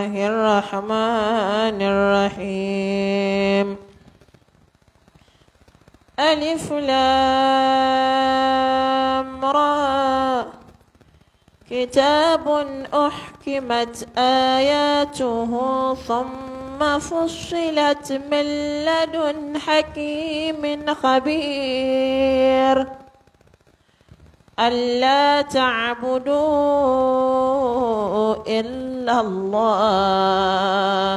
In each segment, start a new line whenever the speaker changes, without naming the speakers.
الله الرحمن الرحيم ألف لام را كتاب أحكمت آياته ثم فصلت من لدن حكيم خبير ألا تعبدوا إلا الله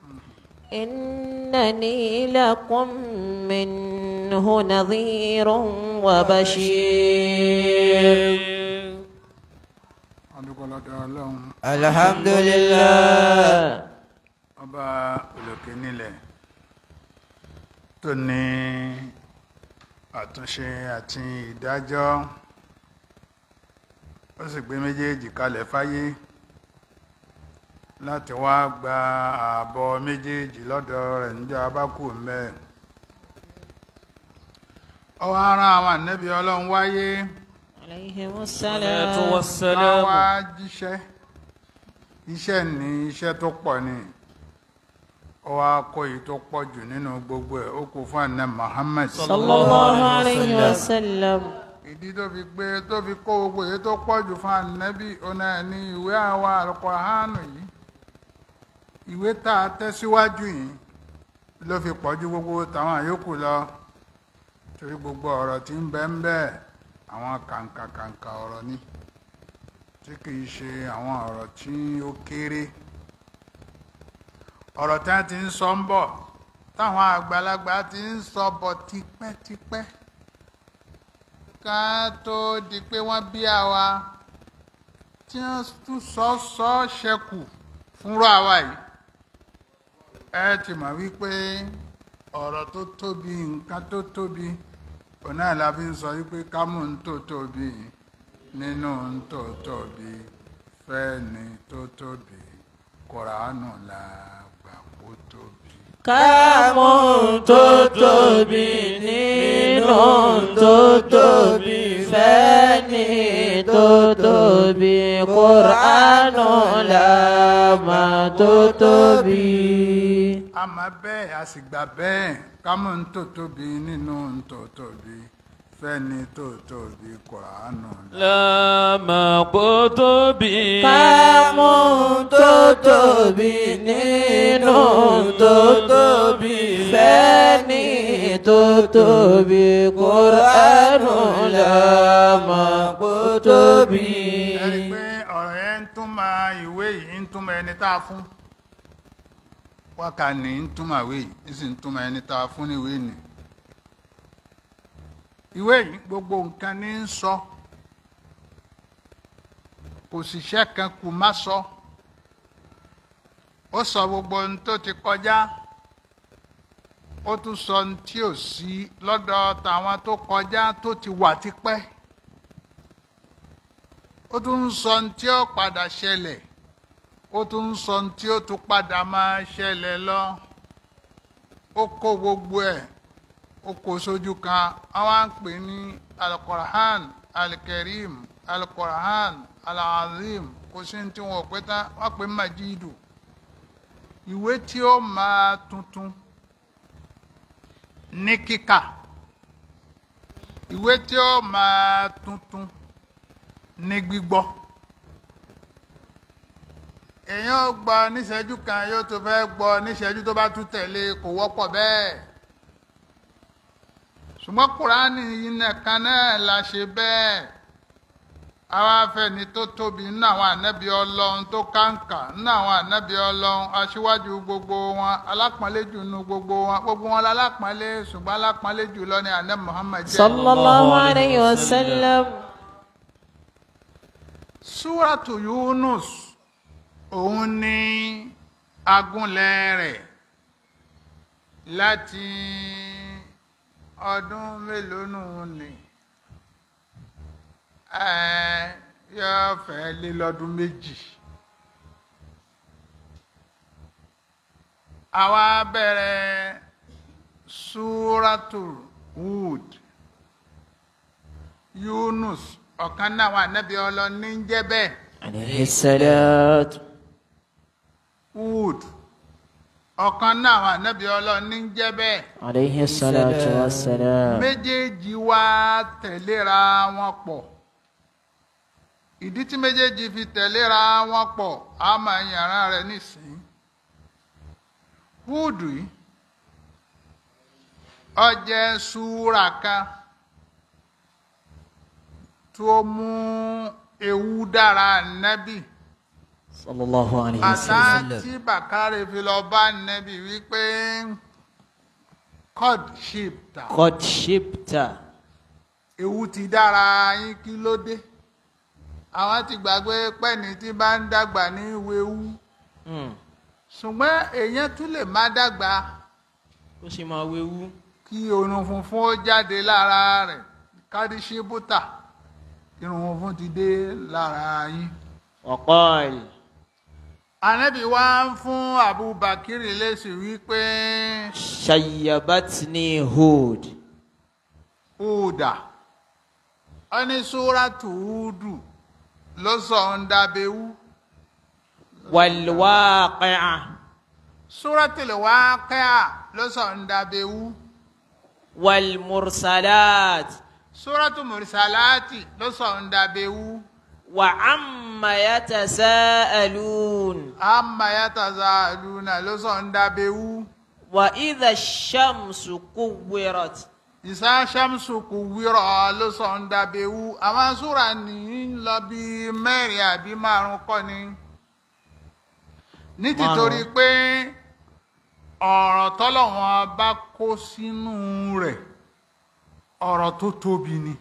إنني لكم منه نظير وبشير
adúgbò lọ́dọ̀ ọlọ́run
alhamdulillah
ọba olókè nílẹ̀ tó ní àtúnṣe àti ìdájọ́ ó sì gbé méjèèjì kalẹ̀ fáyé láti wá gba ààbọ̀ méjèèjì lọ́dọ̀ rẹ̀ níjọ́ abákù mẹ́ ọwọ́ ara àwọn ànẹ́bí ọlọ́run wáyé
عليهم
salatu
السلام
wassalam
wá jíṣẹ́ iṣẹ́ ní iṣẹ́ tó pọ̀ ni ó wá kó èyí tó pọ̀ jù nínú gbogbo ẹ̀ ó kó fún àná Muhammad
صلى الله عليه وسلم
ìdí tó fi gbé tó fi kó gbogbo èyí tó pọ̀ jù fún ànábì ọ̀nà ní ìwé àwa Al-Qur'anu yìí ìwé tá a tẹ́ síwájú yìí ló fi pọ̀ ju gbogbo tàwọn àyókù lọ torí gbogbo ọ̀rọ̀ tí ń bẹ ń bẹ àwọn kàǹkà kàǹkà ọ̀rọ̀ ni tí kìí ṣe àwọn ọ̀rọ̀ tí ó kéré ọ̀rọ̀ tí wọ́n ti ń sọ ń bọ̀ táwọn àgbàlagbà ti ń sọ bọ̀ tipẹ́tipẹ́ ká tó di pé wọ́n bí àwa tí wọ́n tún sọ sọ ṣẹkù fúnra àwa yìí ẹ ti mọ̀ wípé ọ̀rọ̀ tó tóbi nǹkan tó tóbi òun náà la fi ń sọ wípé ká mú ń tó tóbi nínú ń tó tóbi fẹ́ni tó tóbi kòránù la gbà kó tóbi.
kámú tó tóbi nínú tó tóbi fẹ́ni tó tóbi kùránù làmà tó tóbi.
a máa bẹ́ẹ̀ a sì gbà bẹ́ẹ̀ ká mú ń tó tóbi nínú ń tó tóbi fẹ́ni tó tóbi kòránù la.
lámà kó tóbi
kámú tó tóbi nínú tó tóbi fẹ́ni tó tóbi kùránù làmà tó tóbi.
ẹ rí i pé ọ̀rọ̀ yẹn ń túmọ̀ ìwé yìí ń túmọ̀ ẹni tá a fún wákà ní ń túmọ̀ ìwé yìí ń sì ń túmọ̀ ẹni tá a fún ní ìwé nì. ìwé yìí gbogbo nǹkan ní ń sọ kò sì ṣẹ́ kan kù má sọ ó sọ gbogbo ohun tó ti kọjá ó tún sọ ohun tí ò sí lọ́dọ̀ tàwọn tó kọjá tó ti wà tipẹ́ ó tún ń sọ ohun tí ó padà ṣẹlẹ̀ ó tún ń sọ ohun tí ó tún padà máa ṣẹlẹ̀ lọ ó kó gbogbo ẹ̀ ó kó sójú kan àwọn à ń pè ní alukọ̀rán alikarim alukọ̀rán alazim kò sí ní tí wọn ò pé tán wọ́n pè ní majidu ìwé tí ó máa tuntun ní kíkà ìwé tí ó máa tuntun ní gbígbọ́ èèyàn ó gbọ́ níṣẹ́jú kan yóò tó fẹ́ gbọ́ níṣẹ́jú tó bá tún tẹ̀lé kò wọ́pọ̀ bẹ́ẹ̀ ṣùgbọ́n kùránì yìí nìkan náà la ṣe bẹ́ẹ̀ àwa afẹ́ni tó tóbi nínú àwọn ànábì ọlọ́run tó kàǹkà nínú àwọn ànábì ọlọ́run aṣíwájú gbogbo wọn alápọ̀nlé jù nínú gbogbo wọn gbogbo wọn lálápọ̀nlé ṣùgbọ́n alápọ̀nlé jù lọ ní àná Muhammad jẹ́.
sallallahu alayhi wa sallam.
súràtù Yunus òun ní agúnlẹ̀ rẹ̀ láti ọdún mélòó nù ní ẹ yóò fẹ́ lé lọ́dún méjì àwa bẹ̀rẹ̀ súràtù Hud Yunus ọ̀kan náà wà nẹ́bí ọlọ́ni ń jẹ́ bẹ́ẹ̀
alayhi salatu.
Hud ọ̀kan náà àwọn ànábì ọlọ́run ní jẹ́ bẹ́ẹ̀
عليه الصلاة والسلام
méjèèjì wá tẹ̀léra wọn pọ̀ ìdí tí méjèèjì fi tẹ̀léra wọn pọ̀ á máa yàrá rẹ̀ nísìnyí Húdù yìí ó jẹ́ súra kan tó mú ewu dára nábì
صلى الله عليه
àtà
وسلم
tí bàkárẹ fi lọ bá nábì wípé cod ship ta
قد شبت
ewu ti dára yín kí ló dé àwọn ti gbàgbé pẹ́ni tí bá ń dàgbà ní wewu
Mm.
ṣùgbọ́n èèyàn tún lè má dàgbà
ó sì máa wéwú
kí irun funfun ó jáde lára rẹ̀ kádíṣíbútà irun funfun ti dé lára yín.
وقال
ànábì wá ń fún abubakar lésì wípé
شيبتني هود
húdà ó ní súrátù húdù ló sọ ń dábẹ́wú.
والواقعة
Súratul Waqi'a ló sọ ń dábẹ́wú.
والمرسلات
Súratu Mursalati ló sọ ń dábẹ́wú.
وعما يتساءلون
Amma yatazaaluna ló sọ ń dábẹ́wú.
وإذا الشمس كورت
Ìsá Shamsu kuwwira ló sọ ń dábẹ́wú. Àwọn súra ní ń lọ bí mẹ́rin àbí márùn kọ́ ni. Ní tìtorí pé ọ̀rọ̀ tọ́lọ́wọ́n bá kó sínú rẹ̀ ọ̀rọ̀ tó tóbi ni.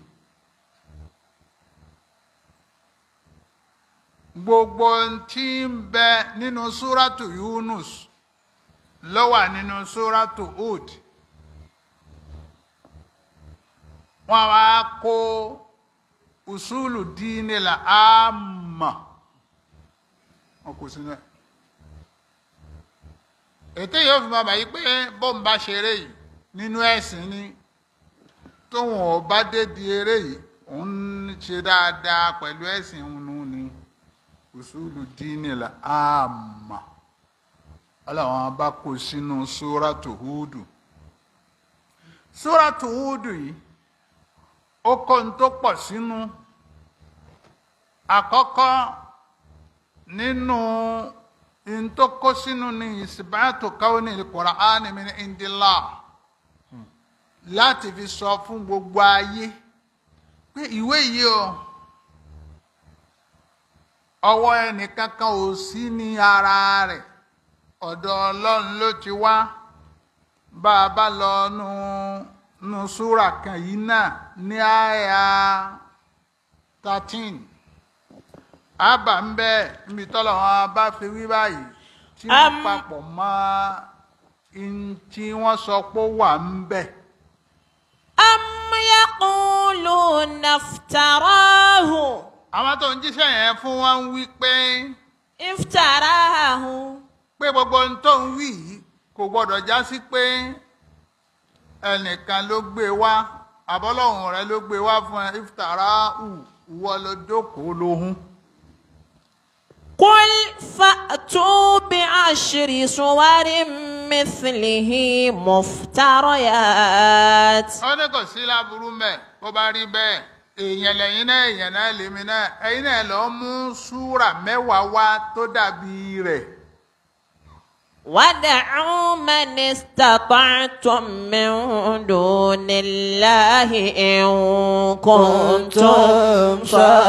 gbogbo ohun tí ń bẹ nínú súrátù Yunus ló wà nínú súrátù Hud wọ́n wá kó usulu dínì la àmà wọn kò sínú ẹ̀ ètò yóò fi máa bàyí pé bóun bá ṣeré yìí nínú ẹ̀sìn ni tóun ò bá dédi eré yìí òun ń ṣe dáadáa pẹ̀lú ẹ̀sìn òun ni usulu dínì la àmà ọlọ́wọ́n bá kó sínú súrátù Húdù súrátù Húdù yìí ó kó ń tó pọ̀ sínú àkọ́kọ́ nínú ń tó kó sínú ní ìsìbáàtò káwọn ní Kùránì min indillah láti fi sọ fún gbogbo ayé pé ìwé yìí o ọwọ́ ẹnìkankan ò sí ní ara rẹ̀ ọ̀dọ̀ Ọlọ́run ló ti wá bá a bá lọ nu nu súrà kan yìí náà ní àyà thirteen àbá ń bẹ níbi tọ́lọ̀ wọn bá fi wí báyìí tí wọ́n
Am-
papọ̀ mọ́ in tí wọ́n sọ pé ó wà ń bẹ.
أم يقولون افتراه
àwọn tó ń jíṣẹ́ yẹn fún wọn ń wí pé
افتراه
pé gbogbo ohun tó ń wí yìí kò gbọdọ̀ já sí pé ẹnìkan ló gbé wá àbọ́lọ́hùn rẹ ló gbé wá fún ẹ iftara ù wọ́ ló jókòó lóhùn.
قل فأتوا بعشر صور مثله مفتريات
wọ́n ní kò sí láburú mẹ́ bó bá rí bẹ́ẹ̀ èèyàn lẹ́yìn náà èèyàn náà lèmi náà ẹ̀yin náà lọ mú súrà mẹ́wàá wá tó dàbí rẹ̀.
ودعوا من استطعتم من دون الله إن كنتم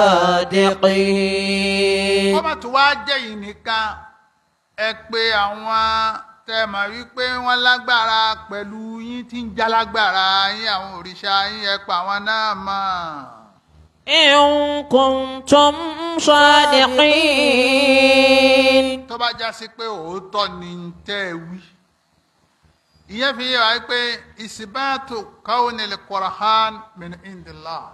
صادقين
wọ́n bá tún wá jẹ́ yìí nìkan ẹ pé àwọn tẹ́ mọ̀ wípé wọ́n lágbára pẹ̀lú yín tí ń jálágbára yín àwọn òrìṣà yín ẹ pa àwọn náà mọ̀.
إن كنتم صادقين
tó bá já sí pé òótọ́ ni ń tẹ́ ẹ wí. ìyẹn fi yé wa pé ìsìbáàtò kawnil Qur'an min indillah.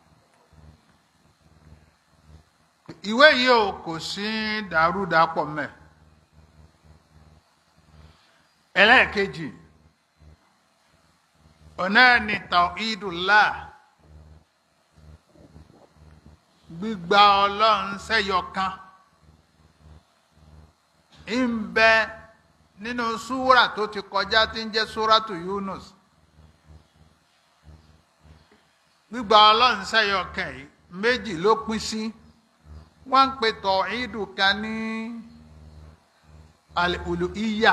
ìwé yìí o kò sí dàrúdàpọ̀ mẹ́. ẹlẹ́ẹ̀kejì ọ̀nà ni tawhidullah gbígba ọlọ́run sẹ́yọ kan ń bẹ nínú súrà tó ti kọjá tí ń jẹ́ súràtù Yunus gbígba ọlọ́run sẹ́yọ kẹ́yìn méjì ló pín sí wọ́n ń pe tọ̀hídù kan ní al-uluhiyya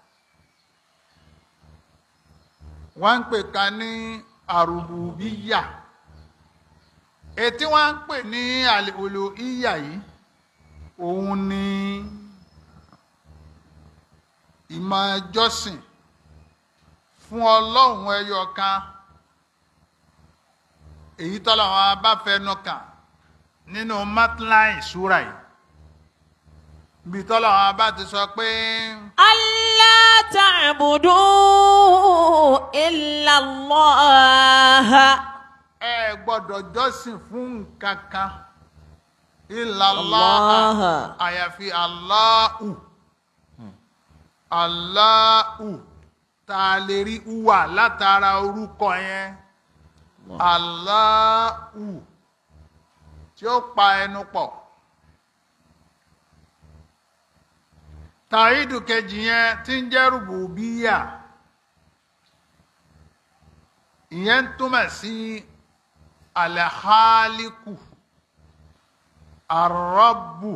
wọ́n ń pè kan ní arububiyya ètí wọ́n ń pè ní al-uluhiyya yìí òun ni ìmọ̀ jọ́sìn fún ọlọ́run ẹyọ kan èyí tọ́lọ̀ wọn bá fẹnu kàn nínú matline ìṣúra yìí bí tọ́lọ̀ wọn bá ti sọ pé
ألا تعبدوا إلا الله
ẹ gbọ́dọ̀ jọ́sìn fún nǹkan kan illallah
Allah.
àyàfi Allahu Allahu tá a lè rí uwà látara orúkọ yẹn Allahu tí ó pa ẹnu pọ̀ tàídù kejì yẹn tí ń jẹ́ rùbùbíyà ìyẹn ń túmọ̀ sí alahaliku arọ́bù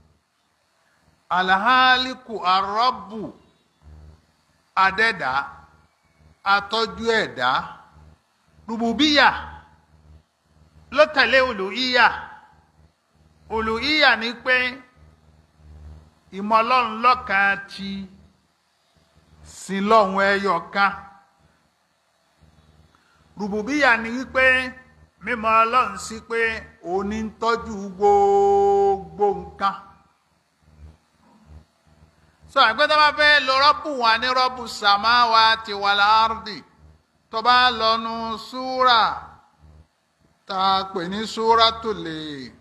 alahaliku arọ́bù adẹ́dá atọ́jú ẹ̀dá rùbùbíyà ló tẹ̀lé olùhíyà olùhíyà ni pé ìmọ̀ ọlọ́run lọ́kan ti sin lọ́hun ẹyọ kan rùbùbíyà ni wípé mímọ̀ ọlọ́run sí pé òní ń tọ́jú gbogbo nǹkan sọ àgbẹ̀tọ́ bá fẹ́ lo rọ́bù wà ní rọ́bù sàmáwá ti wà láàrúdì tó bá lọ́nu súrà tá a pè ní súrà tó lè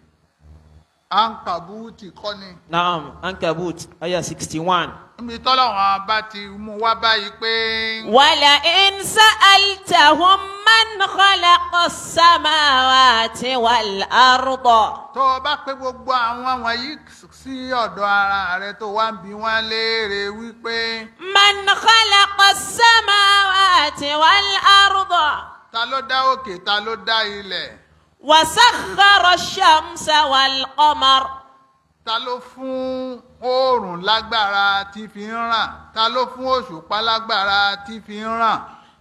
ankabuti kọ́ni
Naam, Ankabut, ayah 61.
níbi tọ́lọ́wọ́n bá ti mú wá báyìí pé
ولئن سألتهم من خلق السماوات والأرض
tó o bá pé gbogbo àwọn wọ̀nyí sí ọ̀dọ̀ ara rẹ tó wá ń bi wọ́n léèrè wípé
من خلق السماوات والأرض
ta ló dá òkè ta ló dá ilẹ̀
وسخر الشمس والقمر
ta ló fún oòrùn lágbára tí fi ń ràn ta ló fún òṣùpá lágbára tí fi ń ràn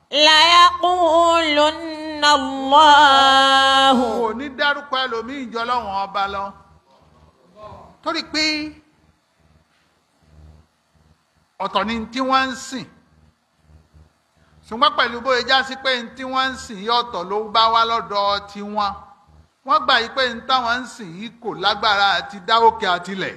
ليقولن الله
kò ní dárúkọ ẹlòmíì jọ lọ́wọ́n ọba lọ torí pé ọ̀tọ̀ ni tí wọ́n ń sìn ṣùgbọ́n pẹ̀lú bóyá já sí pé tí wọ́n ń sìn yí ọ̀tọ̀ ló bá wá lọ́dọ̀ tiwọn wọ́n gbà yí pé táwọn ń sìn yìí kò lágbára àti dá òkè àtilẹ̀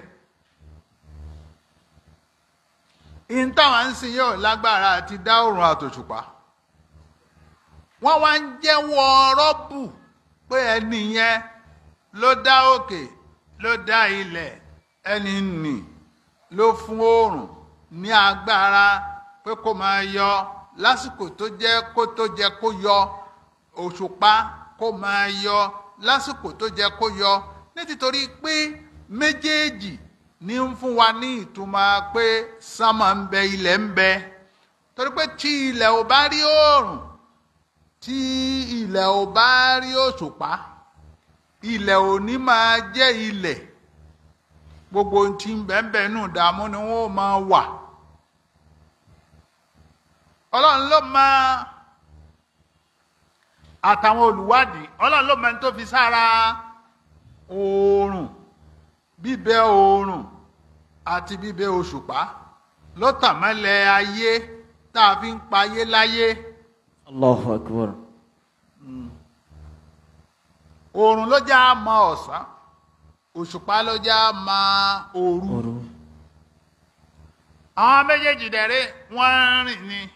ìyìn táwọn ń sìn yóò lágbára àti dá òrùn àtòṣùpá wọ́n wá ń jẹ́wọ́ rọ́bù pé ẹni yẹn ló dá òkè ló dá ilẹ̀ ẹni nì ló fún oòrùn ní agbára pé kó máa yọ lásìkò tó jẹ́ kó tó jẹ́ kó yọ òṣùpá kó máa yọ lásìkò tó jẹ́ kó yọ nítorí pé méjèèjì ní ń fún wa ní ìtumọ̀ pé sánmà ń bẹ ilẹ̀ ń bẹ torí pé tí ilẹ̀ ò bá rí oòrùn tí ilẹ̀ ò bá rí òṣùpá ilẹ̀ ò ní máa jẹ́ ilẹ̀ gbogbo ohun tí ń bẹ́ẹ̀ nù dààmú ni wọ́n máa wà ọlọ́run ló máa àtàwọn olùwádìí ọlọ́run ló máa ń tó fi sára oòrùn bíbẹ oòrùn àti bíbẹ òṣùpá ló tàn mọ́lẹ̀ ayé tá a fi ń payé láyé.
Allahu Akbar.
oòrùn ló já mọ ọ̀sán òṣùpá ló já mọ òru àwọn méjèèjì dẹ̀rẹ́ wọ́n ń rìn ni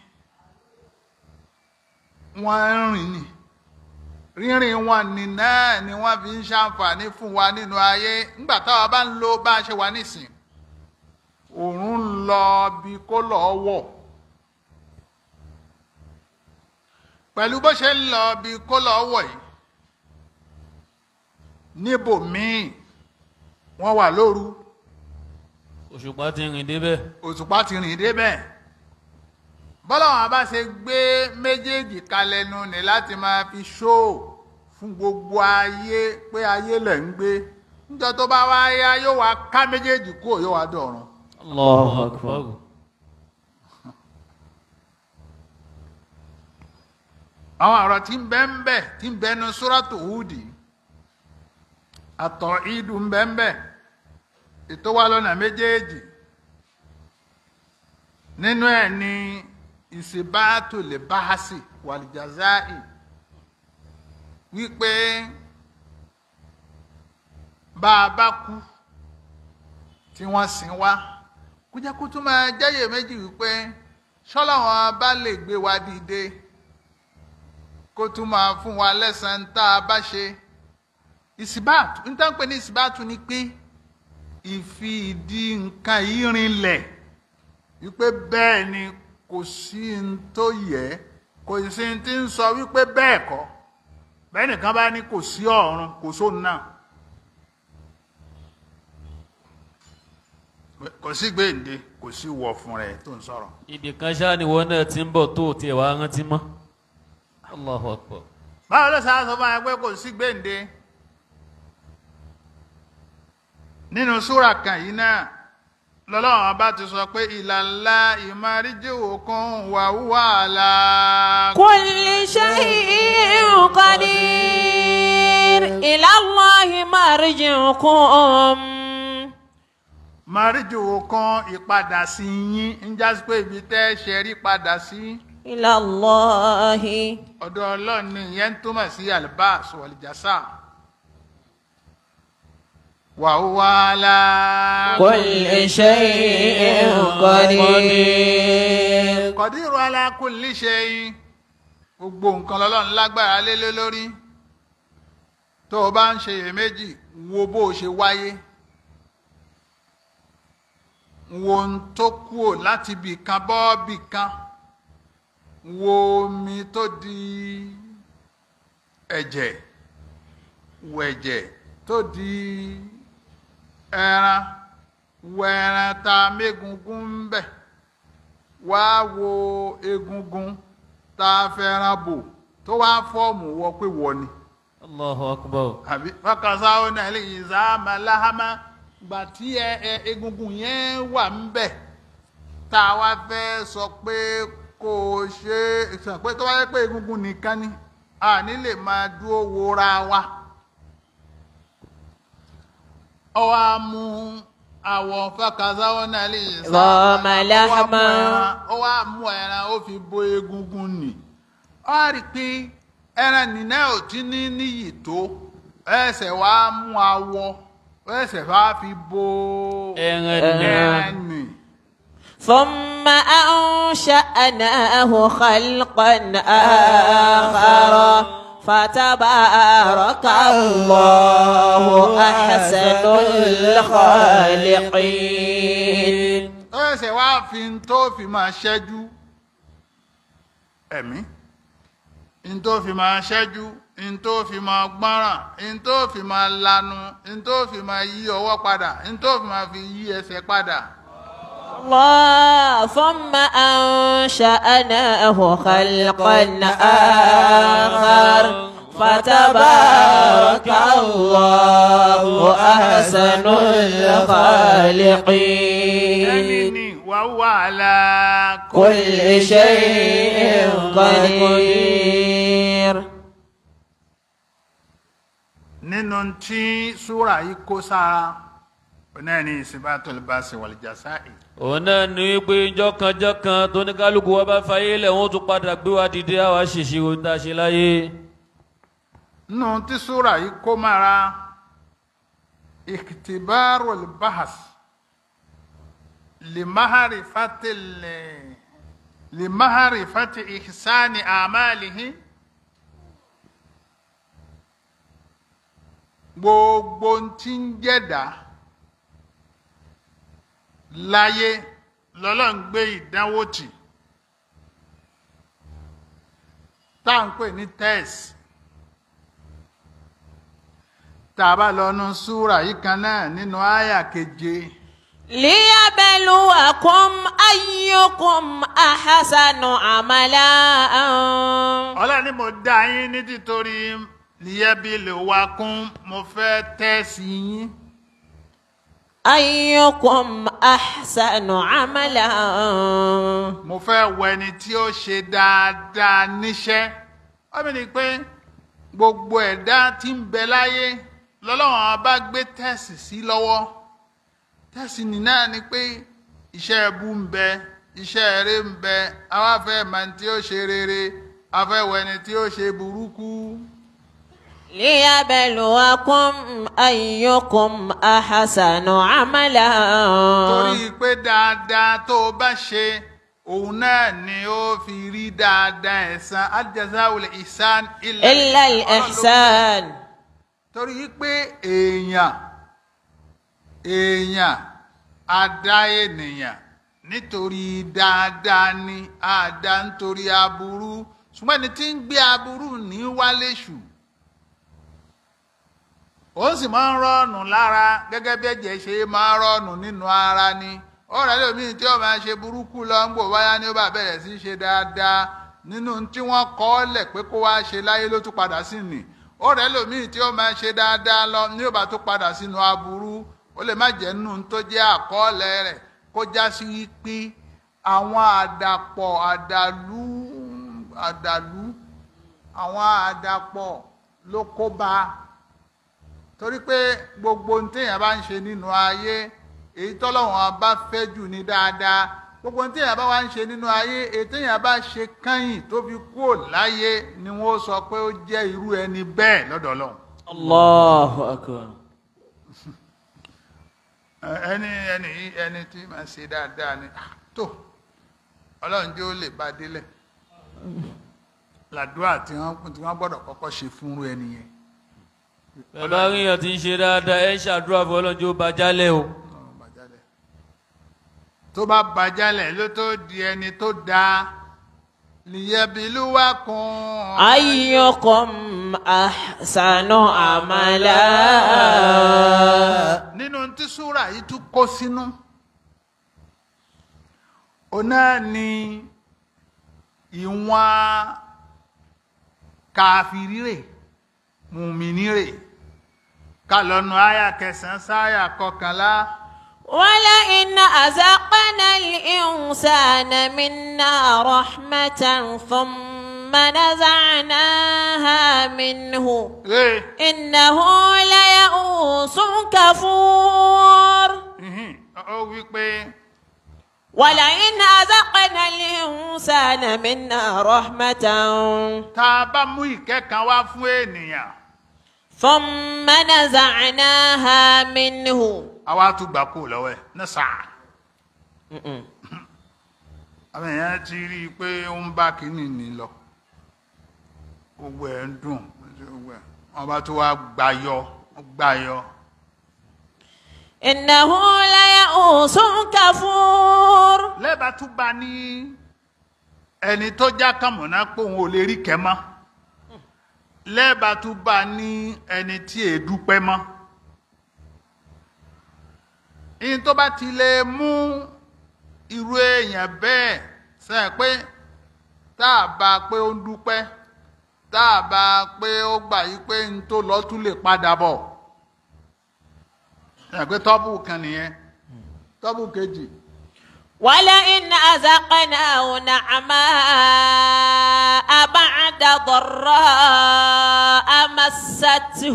wọ́n ń rìn ni rírìn wọn ní náà ni wọ́n fi ń ṣàǹfààní fún wa nínú ayé nígbà táwa bá ń lo bá a ṣe wà nísìn oòrùn ń lọ bí kó lọ́ọ́ wọ̀ pẹ̀lú bó ṣe ń lọ bí kó lọ́ọ́ wọ̀ yìí níbòmíì wọ́n wà lóru
òṣùpá ti rìn débẹ̀
òṣùpá ti rìn débẹ̀ bọ́lọ́wọ́n bá ṣe gbé méjèèjì kalẹ̀ nu ni láti máa fi ṣó fún gbogbo ayé pé ayé lẹ̀ ń gbé níjọ́ tó bá wá yá yóò wá ká méjèèjì kúrò yóò wá dọ̀run
Allahu akbar.
àwọn ọ̀rọ̀ tí ń bẹ ń bẹ tí ń bẹnu sóràtò húdì àtọ̀ ìdù ń bẹ ń bẹ ètò wa lọ́nà méjèèjì nínú ẹ̀ ní ìsìbáàtò lè báhásì wàlìjàzáì wípé bá a bá kú tí wọ́n sin wá kó jẹ́ kó tún máa jẹ́yè méjì wípé ṣọ́lọ́wọ́n bá lè gbé wa dìde kó tún máa fún wa lẹ́sàn-án tá a bá ṣe ìsìbáàtù níta ń pè ní ìsìbáàtù ni pé ìfi ìdí nǹkan yìí rinlẹ̀ wípé bẹ́ẹ̀ ni kò sí n tó yẹ kò sí n tí ń sọ wípé bẹ́ẹ̀ kọ́ bẹ́ẹ̀ nìkan bá ní kò sí ọ̀run kò sóun náà kò sí gbèǹde kò sí wọ̀ fún rẹ̀ tó ń sọ̀rọ̀.
ibì kan ṣáà ni wọn náà ti ń bọ̀ tó tiẹ̀ wá rántí mọ́ Allahu akbar
báwo ló sáà sọ fún wa pé kò sí gbèǹde nínú súra kan yìí náà lọ́lọ́run bá ti sọ pé ìlàlá ìmáríjìwò kan wà wà lá.
كل شيء قدير إلى الله مرجعكم
máríjìwò kan ìpadà sí yín ń jásí pé ibi tẹ́ ṣe rí padà sí
إلى الله
ọ̀dọ̀ ọlọ́run ni ìyẹn ń túmọ̀ sí albas wàlìjásá. wà wà lá.
كل شيء قدير
kọ̀dírù ala kulli shay gbogbo nǹkan lọ́lọ́run lágbára lé lé lórí tó o bá ń ṣe iyèméjì wo bó o ṣe wáyé wo ohun tó kúò láti bì kan bọ́ bì kan wo omi tó di ẹ̀jẹ̀ wo ẹ̀jẹ̀ tó di ẹran wo ẹran tá a mégungun ń bẹ̀ wá wo egungun tá a fẹ́ràn bò tó wá fọ́ọ̀mù wọ pé wọ ni
Allahu akbar
àbí fọkànsá ó náà lè yìn sáàmà láhámà gbà tí ẹ ẹ egungun yẹn wà ń bẹ̀ tá a wá fẹ́ sọ pé kó o ṣe sọ pé tó wá yẹ pé egungun nìkan ni a ní lè máa dúró wora wa ọ wá mú àwọ̀ fọkànsá ó náà lè yìn
Rọ́ọ̀mà láhámà.
ó wá mú ẹran ó fi bo egungun nì ó rí i pé ẹran nìna ò tí ní níyì tó ẹsẹ̀ wá mú awọ ẹsẹ̀ wá fi bo
ẹran nìyẹn
ẹran nì.
ثم أنشأناه خلقا آخر فتبارك الله أحسن الخالقين
ẹsẹ̀ wá fi ń tó fi máa ṣẹ́jú ẹ̀mí ń tó fi máa ṣẹ́jú ń tó fi máa gbọ́ràn ń tó fi máa lanu ń tó fi máa yí ọwọ́ padà ń tó fi máa fi yí ẹsẹ̀ padà.
الله ثم أنشأناه خلقا آخر فتبارك الله أحسن
ẹni
الخالقين
ní wàhùwà àlà
كل شيء قدير
nínú tí súrà yìí kó sára náà ní ìsìnbátul basi wal jasai
òun náà ní wípé jọkànjọkàn tó ní kálukú wa bá fayé lẹ̀ wọ́n tún padà gbé wa dìde àwa ṣèṣirò tá a ṣe láyé
nínú tí súrà yìí kó mára ikhtibarul bahas limaharifatil limaharifati ihsani amalihi gbogbo tí ń jẹ́dá láyé lọ́lọ́run gbé ìdánwò tì tá à ń pè ní test tá a bá lọ nu súrà yìí kan náà nínú àyà keje
ليبلوكم أيكم أحسن عملا
ọlọ́run ni mo dá yín ní títorí lìyẹ́bí lè wá kún mo fẹ́ tẹ́sí yín
أيكم أحسن عملا
mo fẹ́ wọ ẹni tí ó ṣe dáadáa níṣẹ́ ọmọ ni pé gbogbo ẹ̀dá tí ń bẹ láyé lọ́lọ́run bá gbé tẹ́sì sí lọ́wọ́ tẹ́sì ní náà ni pé iṣẹ́ ẹbú ń bẹ iṣẹ́ eré ń bẹ àwa fẹ́ mọ ẹni tí ó ṣe rere a fẹ́ wọ ẹni tí ó ṣe burúkú.
ليبلوكم أيكم أحسن عملا
torí pé dáadáa tó o bá ṣe òun náà ni ó fi rí dáadáa ẹ̀san al-jazaa'ul ihsan
إلا الإحسان
torí pé èèyàn èèyàn àdá ènìyàn nítorí dáadáa ni àdá nítorí aburú ṣùgbọ́n ẹni tí ń gbé aburú ní wálé ṣù ó sì máa ń rọ́ọ̀nù lára gẹ́gẹ́ bí ẹ̀jẹ̀ ṣe máa ń rọ́ọ̀nù nínú ara ni ọ̀rẹ́ lómi tí ó máa ṣe burúkú lọ ń gbò wáyá ni ó bá bẹ̀rẹ̀ sí í ṣe dáadáa nínú tí wọ́n kọ́ ọ́ lẹ̀ pé kó wá ṣe láyé ló tún padà sí nì ọ̀rẹ́ lómi tí ó máa ṣe dáadáa lọ ní ó bá tún padà sínú aburú ó lè má jẹ́ nínú tó jẹ́ àkọọ́lẹ̀ rẹ̀ kó já sí pé àwọn àdàpọ̀ àdàlú àdàlú àwọn àdàpọ̀ ló kó bá a torí pé gbogbo ohun téèyàn bá ń ṣe nínú ayé èyí tọ́lọ́wọ́n bá fẹ́ jù ní dáadáa gbogbo ohun téèyàn bá wá ń ṣe nínú ayé èyí téèyàn bá ṣe kẹ́yìn tó fi kúrò láyé ni wọ́n sọ pé ó jẹ́ irú ẹni bẹ́ẹ̀ lọ́dọ̀ Ọlọ́run.
الله أكبر
ẹni ẹni ẹni tí máa ṣe dáadáa ni ah, tó Ọlọ́run jẹ́ ó lè bá délẹ̀ làdúrà tí wọ́n tí wọ́n gbọ́dọ̀ kọ́kọ́ ṣe fúnrú ẹni yẹn.
bàbá ríyàn tí ń ṣe dáadáa ẹ ṣàdúrà fún ọlọ́njọ́ ó bá jálẹ̀ o
Ọlọ́run bá jálẹ̀. tó bá bá jálẹ̀ ló tó di ẹni tó dáa lìyẹ̀bìlúwà kan.
أيكم أحسن عملا
nínú tí súrà yìí tún kó sínú ọ̀nà ni ìwọ̀n kàfìrírè mùmìnírè kálọ̀nù àyà kẹsàn-án sáyà kọkànlá
ولئن أذقنا الإنسان منا رحمة ثم نزعناها منه
rè
إنه ليئوس كفور
ìhìn, ó wí pé
ولئن أذقنا الإنسان منا رحمة
tá a bá mú ìkẹ́ kan wá fún ènìyàn
ثم نزعناها منه
àwa tún gbà kú lọ́wọ́ ẹ̀ ní sáà àwọn èèyàn ti rí i pé ó ń bá kínní ní lọ gbogbo ẹ̀ ń dùn gbogbo ẹ̀ wọ́n bá tó wá gbàyọ gbàyọ
إنه ليئوس كفور
lẹ́bàá tún bá ní ẹni tó já kàmọ̀nà pé òun ò lè rí kẹ́ mọ́ lẹ́bàá tún bá ní ẹni tí è dúpẹ́ mọ́ ìyẹn tó bá ti lè mú irú èèyàn bẹ́ẹ̀ sẹ́yìn pé tá a bá pé ó ń dúpẹ́ tá a bá pé ó gbà yí pé n tó lọ tún lè padà bọ̀ sẹ́yìn pé tọ́bù kan nìyẹn tọ́bù kejì.
ولئن أذقناه نعماء بعد ضراء مسته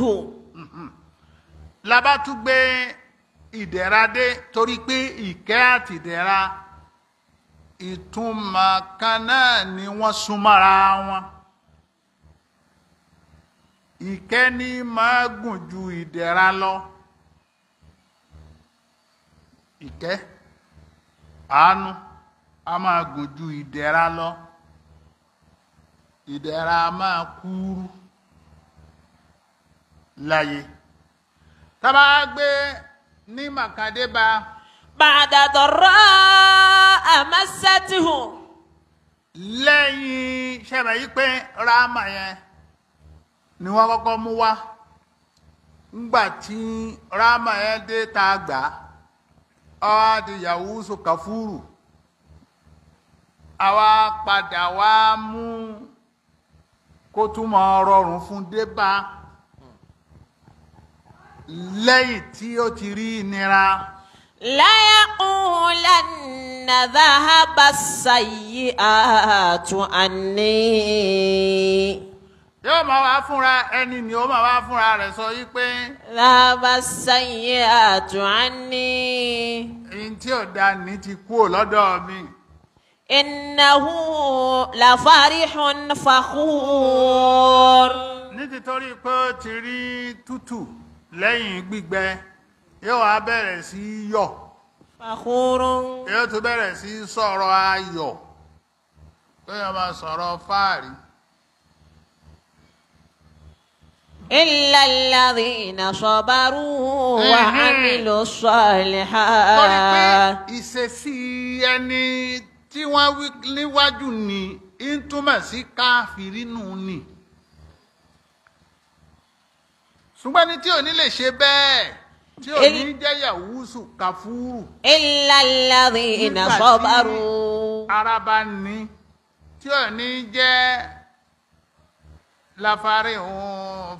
la bá tún gbé ìdẹ̀ra dé torí pé ìkẹ́ àti ìdẹ̀ra ìtumọ̀ kan náà ni wọ́n súnmọ́ra wọn ìkẹ́ ní máa gùn ju ìdẹ̀ra lọ ìkẹ́ àánú a máa gùn ju ìdẹ̀ra lọ ìdẹ̀ra a máa kúrú láyé tábà gbé ní màkàdébà
بعد ضراء مسته
lẹ́yìn ṣẹ̀rẹ̀ yí pé ráàmà yẹn ni wọ́n kọ́kọ́ mú wá ńgbà tí ráàmà yẹn dé tá a gbà á ọwá di yahusu kafuru àwa padà wá mú kó túmọ̀ rọrùn fún débà lẹ́yìn tí ó ti rí ìnira
ليقولن ذهب السيئات عني
yóò máa wá fúnra ẹni ni ó máa wá fúnra rẹ̀ sọ yí pé
ذهب السيئات عني
èyí tí ò da ní ti kúrò lọ́dọ̀ mi
إنه لفرح فخور
ní títorí pé ó ti rí tútù lẹ́yìn gbígbẹ yóò wá bẹ̀rẹ̀ sí í yọ̀
فخور
yóò tún bẹ̀rẹ̀ sí í sọ̀rọ̀ ayọ̀ pé yóò máa sọ̀rọ̀ fáàrí.
إلا الذين صبروا
Mhm.
وعملوا
torí pé
الصالحات
ìṣesí ẹni tí wọ́n wí níwájú ni ń túmọ̀ sí káfírí nù ni ṣùgbọ́n ní tí ò ní lè ṣe bẹ́ẹ̀ tí ò ní
El-
jẹ́ yàwúsù kàfúrù
إلا الذين
Nígbà tí-
صبروا
ara bá ní tí ò ní jẹ́ láfarí òun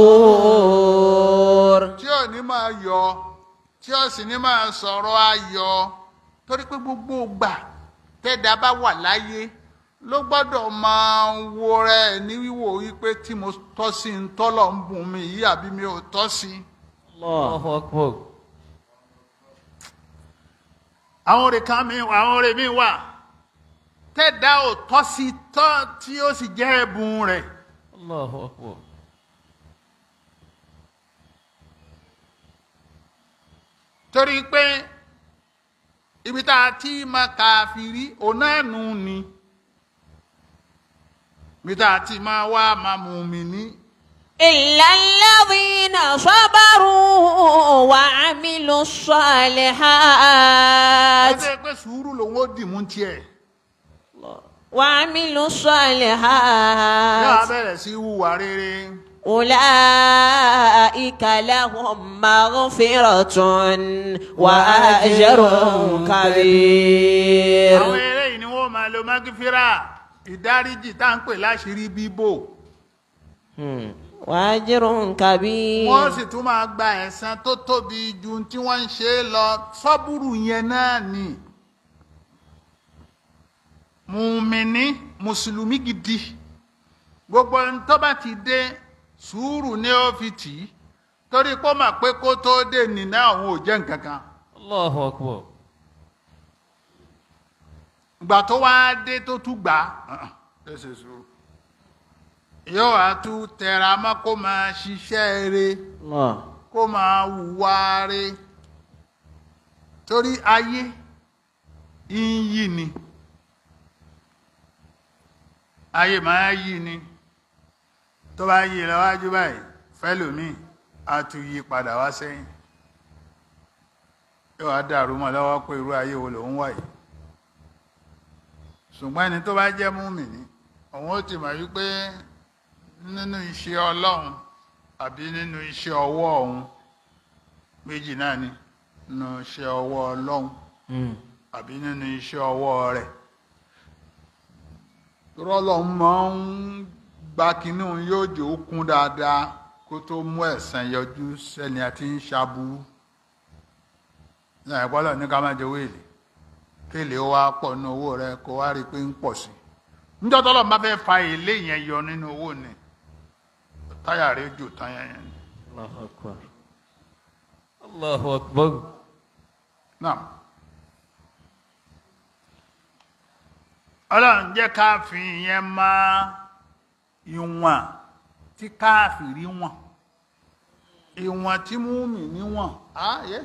فخور
tí ò ní máa yọ tí ò sì ní máa sọ̀rọ̀ ayọ̀ torí pé gbogbo ìgbà tẹ́dá bá wà láyé ló gbọ́dọ̀ máa wo rẹ̀ ní wíwò wípé tí mo tọ́ sí ń tọ́lọ̀ ń bùn mi yìí àbí mi ò tọ́ sí.
Allahu Akbar.
àwọn òrè kan mi wà àwọn òrè mi wà tẹ́dá ò tọ́ sí tọ́ tí ó sì jẹ́ ẹ̀bùn rẹ̀.
Allahu Akbar.
torí pé ibi tá a ti máa kàfìrí onáànú ni ibi tá a ti máa wá máa mùmíní
إلا الذين صبروا وعملوا الصالحات
ẹsẹ̀ pé sùúrù lòun ó dì mú tiẹ̀
وعملوا
yóò
الصالحات
bẹ̀rẹ̀ sí hùwà rere
أولئك لهم مغفرة وأجر كبير
àwọn eré yìí ni wọ́n máa lo magifira ìdáríjì tá à ń pè láṣìírí bíbò
وأجر كبير
wọ́n sì tún máa gba ẹ̀san tó tóbi ju tí wọ́n ń ṣe é lọ sọ́búrù yẹn náà ni mùmíní mùsùlùmí gidi gbogbo ohun tó bá ti dé sùúrù ní ó fi tì í torí kó mà pé kó tó dé nìna òun ò jẹ́ nǹkan kan
Allahu Akbar.
ìgbà tó wá dé tó tún gbà á ẹ ṣe sùúrù yóò wá tún tẹra mọ́ kó máa ṣiṣẹ́ rere
الله
kó máa hùwà re torí ayé ń yí ni ayé máa yí ni tó bá yí lọ́wájú báyìí fẹ́lòmíì á tún yí padà wá sẹ́yìn yóò wá dàrú mọ́ lọ́wọ́ pé irú ayé wo lòun wà yìí ṣùgbọ́n ẹni tó bá jẹ́ múmìnì òun ó ti mọ̀ wípé nínú iṣẹ́ ọlọ́run àbí nínú iṣẹ́ ọwọ́ òun méjì náà ni nínú iṣẹ́ ọwọ́ ọlọ́run àbí nínú iṣẹ́ ọwọ́ rẹ̀ rọ́lọ́run máa ń gba kinní òun yóò jò ó kún dáadáa kó tó mú ẹ̀san yọjú sẹ́ni àti ń ṣaburú náà ìpọ́lọ̀ ní ká má jẹ wéèlì kéèlè ó wá pọ̀ nínú owó rẹ̀ kó wá rí i pé ń pọ̀ sí i níjọ́ tọ́lọ́ bá fẹ́ fa èlé yẹn yọ nínú owó ni táyà rẹ̀ jò tán yẹn yẹn ni.
Allahu Akbar. Allahu Akbar.
náà ọlọ́run jẹ́ káàfin yẹn máa ìwọ̀n tí káàfìrí wọn ìwọ̀n tí múmi níwọ̀n ah yes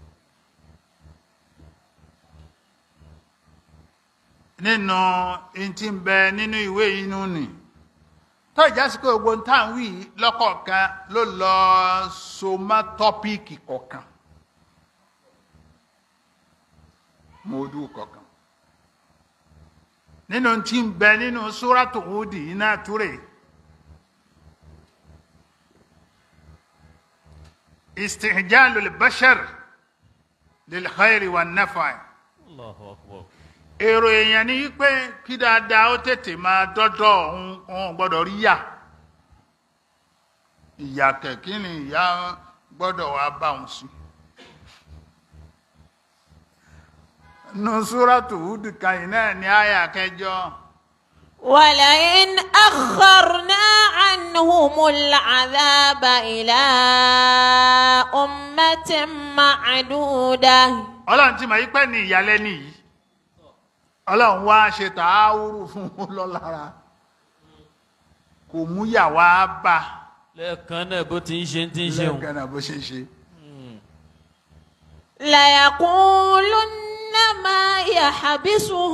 nínú ìtì ń bẹ nínú ìwé inú ni tó ìjásíkò gbogbo ń tàn wí lọ́kọ̀ọ̀kan ló lọ so mọ́ tọ́píìkì kọ̀ọ̀kan mọ́ọ́dún kọ̀ọ̀kan nínú tí ń bẹ nínú súrátù Húdì iná túrè istihjalul bashar lil khairi wan nafi
Allahu akbar.
èrò èèyàn ni wípé kí dáadáa ó tètè máa dọ́dọ̀ òun òun gbọ́dọ̀ rí yà ìyà kẹ̀kí ni ìyá gbọ́dọ̀ wá bá òun sí. nusratu Hud kan yìí náà ní àyà kẹjọ
ولئن أخرنا عنهم العذاب إلى أمة معدودة
ọlọ́run ti mọ̀ yí pẹ́ ní ìyàlẹ́ni yìí ọlọ́run wá ṣe tààwùrù fún un lọ́lára kò mú yà wá bá
lẹ́ẹ̀kan náà bó ti ń ṣe ti ń ṣeun.
lẹ́ẹ̀kan náà bó ṣe ṣe.
ليقولن ما يحبسه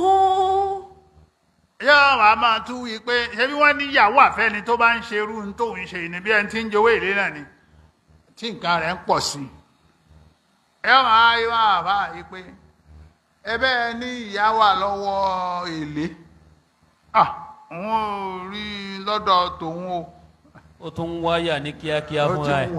yóò wá máa tún wí pé ṣebí wọ́n ní ìyàwó àfẹ́ni tó bá ń ṣe irú ohun tóun ṣe ní bí ẹni tí ń jowó èlé náà ni tí nǹkan rẹ̀ ń pọ̀ sí i. ẹ máa yọ àbá yìí pé ẹbẹ́ ẹ ní ìyá wà lọ́wọ́ èlé ah òun ò rí i lọ́dọ̀ tòun o.
ó tún ń wáyà ní kíákíá
ó ti
fúnra ẹ̀.
wà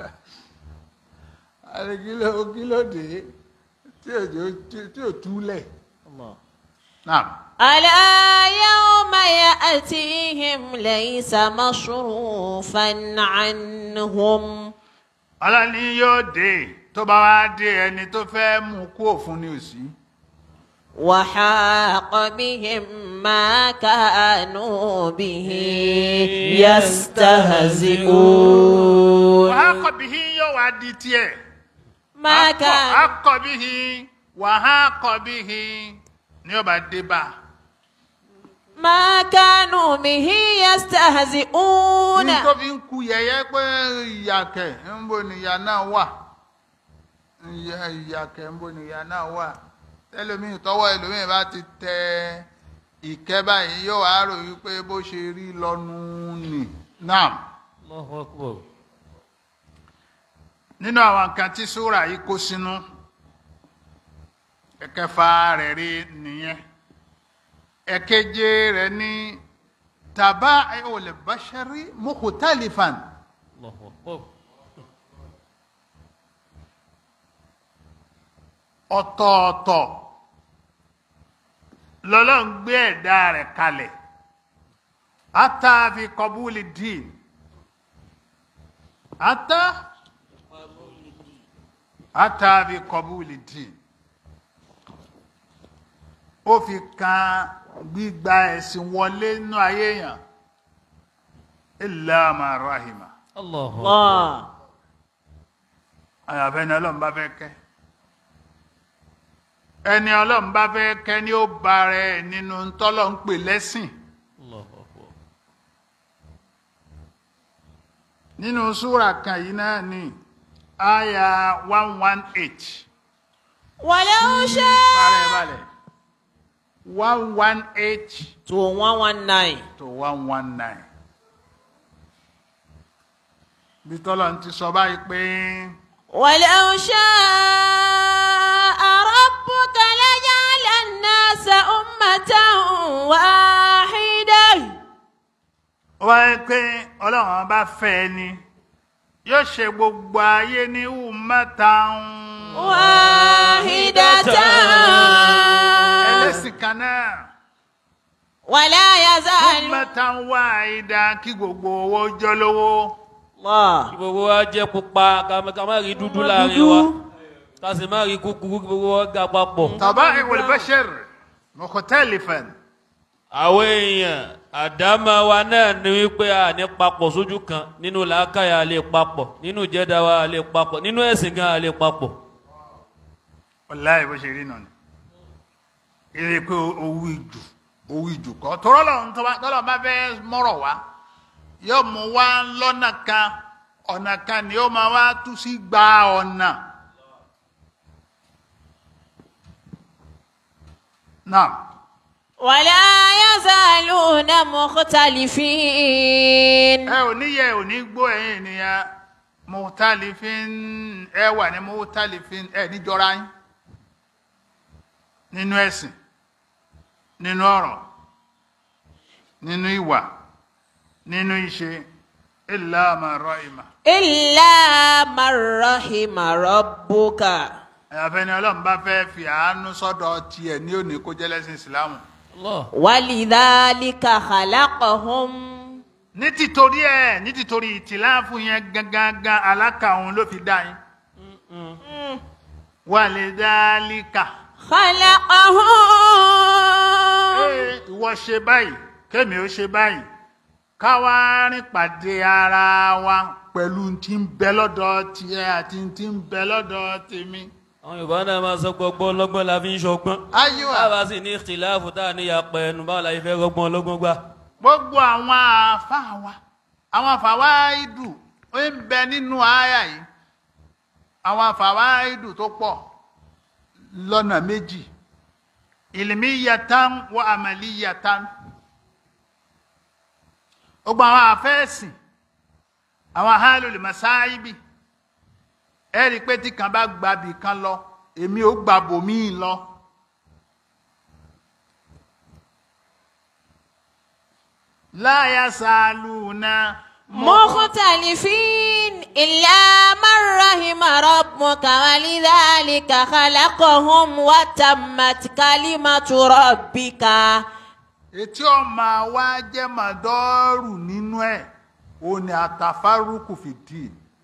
àti kíló kílódé tí òjò tí ò túlẹ̀. náà.
ألا يوم يأتيهم ليس مصروفا عنهم
ọlọ́ni yóò dé tó bá wá dé ẹni tó fẹ́ mú kú òfun ní òsì.
وحاق بهم ما كانوا به يستهزئون
wàá kọ̀ bí hin yóò wá di tiẹ̀.
ما كان
wàá kọ̀ bí hin wàá kọ̀ bí hin ni yóò bá dé bá.
ما كانوا به يستهزئون
ní tó fi ń ku yẹ̀yẹ́ pé ìyàkẹ́ ń bo nìyà náà wà ìyà ìyàkẹ́ ń bo nìyà náà wà ẹlòmíì tọwọ́ ẹlòmíì bá ti tẹ ìkẹ́ báyìí yóò wá rò wípé bó ṣe rí lọ́nu nì náà
Allahu akbar.
nínú àwọn nǹkan tí súrà yìí kó sínú ẹ̀kẹfà rẹ̀ rí nìyẹn ẹ̀keje rẹ̀ ní tàbá olè bashari mukhtalifan.
Allahu akbar.
ọ̀tọ̀ọ̀tọ̀ lọ́lọ́run gbé ẹ̀dá rẹ̀ kalẹ̀ ata fi kọbúlì dín ata ata fi kọbúlì dín ó fi kan gbígba ẹ̀sìn wọlé nínú ayé yàn illa ma rahima
Allahu akbar.
الله
àyàfẹ́ ni ọlọ́run bá fẹ́ kẹ́ ẹni ọlọ́run bá fẹ́ kẹ́ ni ó ba rẹ̀ nínú tọ́lọ́ ń pè lẹ́sìn
Allahu akbar.
nínú súrà kan yìí náà ni àyà one one eight
ولو شاء
balẹ̀ balẹ̀ one one eight
to 119
to one one nine bí tọ́lọ́ ti sọ báyìí pé
ولو شاء ربك لجعل الناس أمة واحدة
wáyé pé ọlọ́run bá fẹ́ ni yóò ṣe gbogbo ayé ní ummatan
واحدة
ẹlẹ́sìn kan náà
ولا يزال
ummatan wahida kí gbogbo owó jọ lówó
الله
kí gbogbo wa jẹ́ pupa ká má- ká má rí dúdú láàrin wa ká sì má rí kúkúrú kí gbogbo wa ga papọ̀.
taba'i'ul bashar mukhtalifan
àwọn èèyàn àdámà wa náà ni wípé a ní papọ̀ sójú kan nínú làákàyà a lè papọ̀ nínú ìjẹ́dá wa a lè papọ̀ nínú ẹ̀sìn gan a lè papọ̀.
wallahi bó ṣe rí nà ni ilé pé owó ìjù owó ìjù kọ́ tọ́rọ́ lọ́run tọ́lọ́ bá fẹ́ mọ́rọ̀ wá yóò mú wá lọ́nà kan ọ̀nà kan ni yóò máa wá tú sí gba ọ̀nà náà
ولا يزالون مختلفين
ẹ ò níyẹ ò ní gbọ́ ẹ̀yin ènìyàn muhtalifin ẹ wà ní muhtalifin ẹ níjọra yín nínú ẹ̀sìn nínú ọ̀rọ̀ nínú ìwà nínú ìṣe illa ma rahima
إلا من رحم ربك
àfẹni ọlọ́run bá fẹ́ fi àánú sọ́dọ̀ tiẹ̀ ní òní kó jẹ́ lẹ́sìn ìsìlámù
Allah.
ولذلك خلقهم
ní tìtorí ẹ̀ ní tìtorí ìtìláàfù yẹn gangan aláka òun ló fi dá yín wà lè dá líkà
خلقهم
Ee, ìwọ ṣe báyìí kémi ó ṣe báyìí káwá rìn pàdé ara wa pẹ̀lú tí ń bẹ lọ́dọ̀ tiẹ̀ àti tí ń bẹ lọ́dọ̀ tèmi.
àwọn yorùbá náà máa sọ gbọgbọ́ ọlọ́gbọ́n la fi ń ṣọgbọ́n.
ayíwá
báwa sì ní ìtìláàfù tá a ní yàpẹ̀ ẹnu báwo la yẹ fẹ́ rọgbọ́n ọlọ́gbọ́n gbà.
gbogbo àwọn àáfàá wa àwọn àfàwá ìdù ó ń bẹ nínú àyà yìí àwọn àfàwá ìdù tó pọ̀ lọ́nà méjì ìlìmíyàtán wọ àmàlíyàtán gbogbo àwọn àfẹ́ẹ̀sìn àwọn ahálòlè masáíbì ẹ rí i pé tí kan bá gbàbì kan lọ èmi ò gbàbòmíì lọ. láyà sàlùnà
مختلفين إلا من رحم ربك ولذلك خلقهم وتمت كلمة ربك
etí ọmọ wa jẹ́ màdọ́rù nínú ẹ̀ ó ní àtàfárúkù fìdí